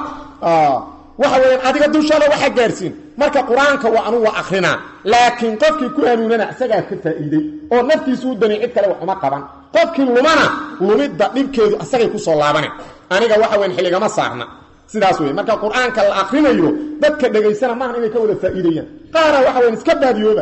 waxa weeyaan adiga dushaada waxaa gaarsiin marka qur-aanka waa anugu waa akrinaa laakiin qofkii ku hanuunana isagaa ka faa'iiday oo naftiisu u dani cid kale wax uma qaban qofkii lumana lumidda dhibkeedu asagay ku soo laabane aniga waxa weyan xilligama saarna sidaas wey marka qur-aanka la akrinayo dadka dhegaysana maahan inay ka wada faa'iidayaan qaara waxa weyan iska baadiyooba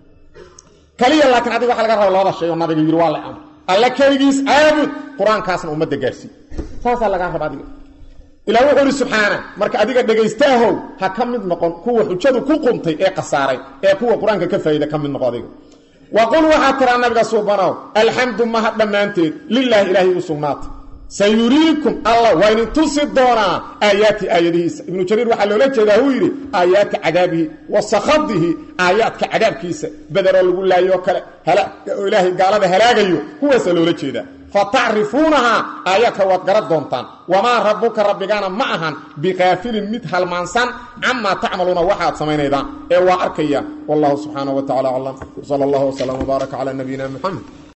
kaliya laakiin adiga waxa laga raba labada shay oo nabiga yidhi waa la amr alla keligiis caabud qur-aankaasna ummadda gaarsii saasaa lagaa raba adiga ilah wuxuu ihi subxaana marka adiga dhagaystaahow ha ka mid noqon kuwa xujadu ku quntay ee khasaaray ee kuwa qur-aanka ka faa'iida ka mid noqo adiga wa qul waxaa tiraa nabiga suubanow alxamdu mahad dhammaanteed lilaahi ilaahay u sugnaatay sayuriikum allah waa idin tusi doonaa aayaati aayadihiisa ibnu jariir waxaa loola jeedaa huu yidhi aayaati cadaabihi wa sakhadihi aayaadka cadaabkiisa bederoo lagu laayoo kale oo ilaahay gaalada halaagayo kuwaasaa loola jeedaa fatacrifuunahaa aayaadka waad gara doontaan wamaa rabbuka rabbigaana ma ahan biqaafilin mid halmaansan camaa tacmaluuna waxaad samaynaydaan ee waa arkaya wallahu subxaanaه wa tacala aclam sal اllah wslm wbaaraka calى nabiyina mxamed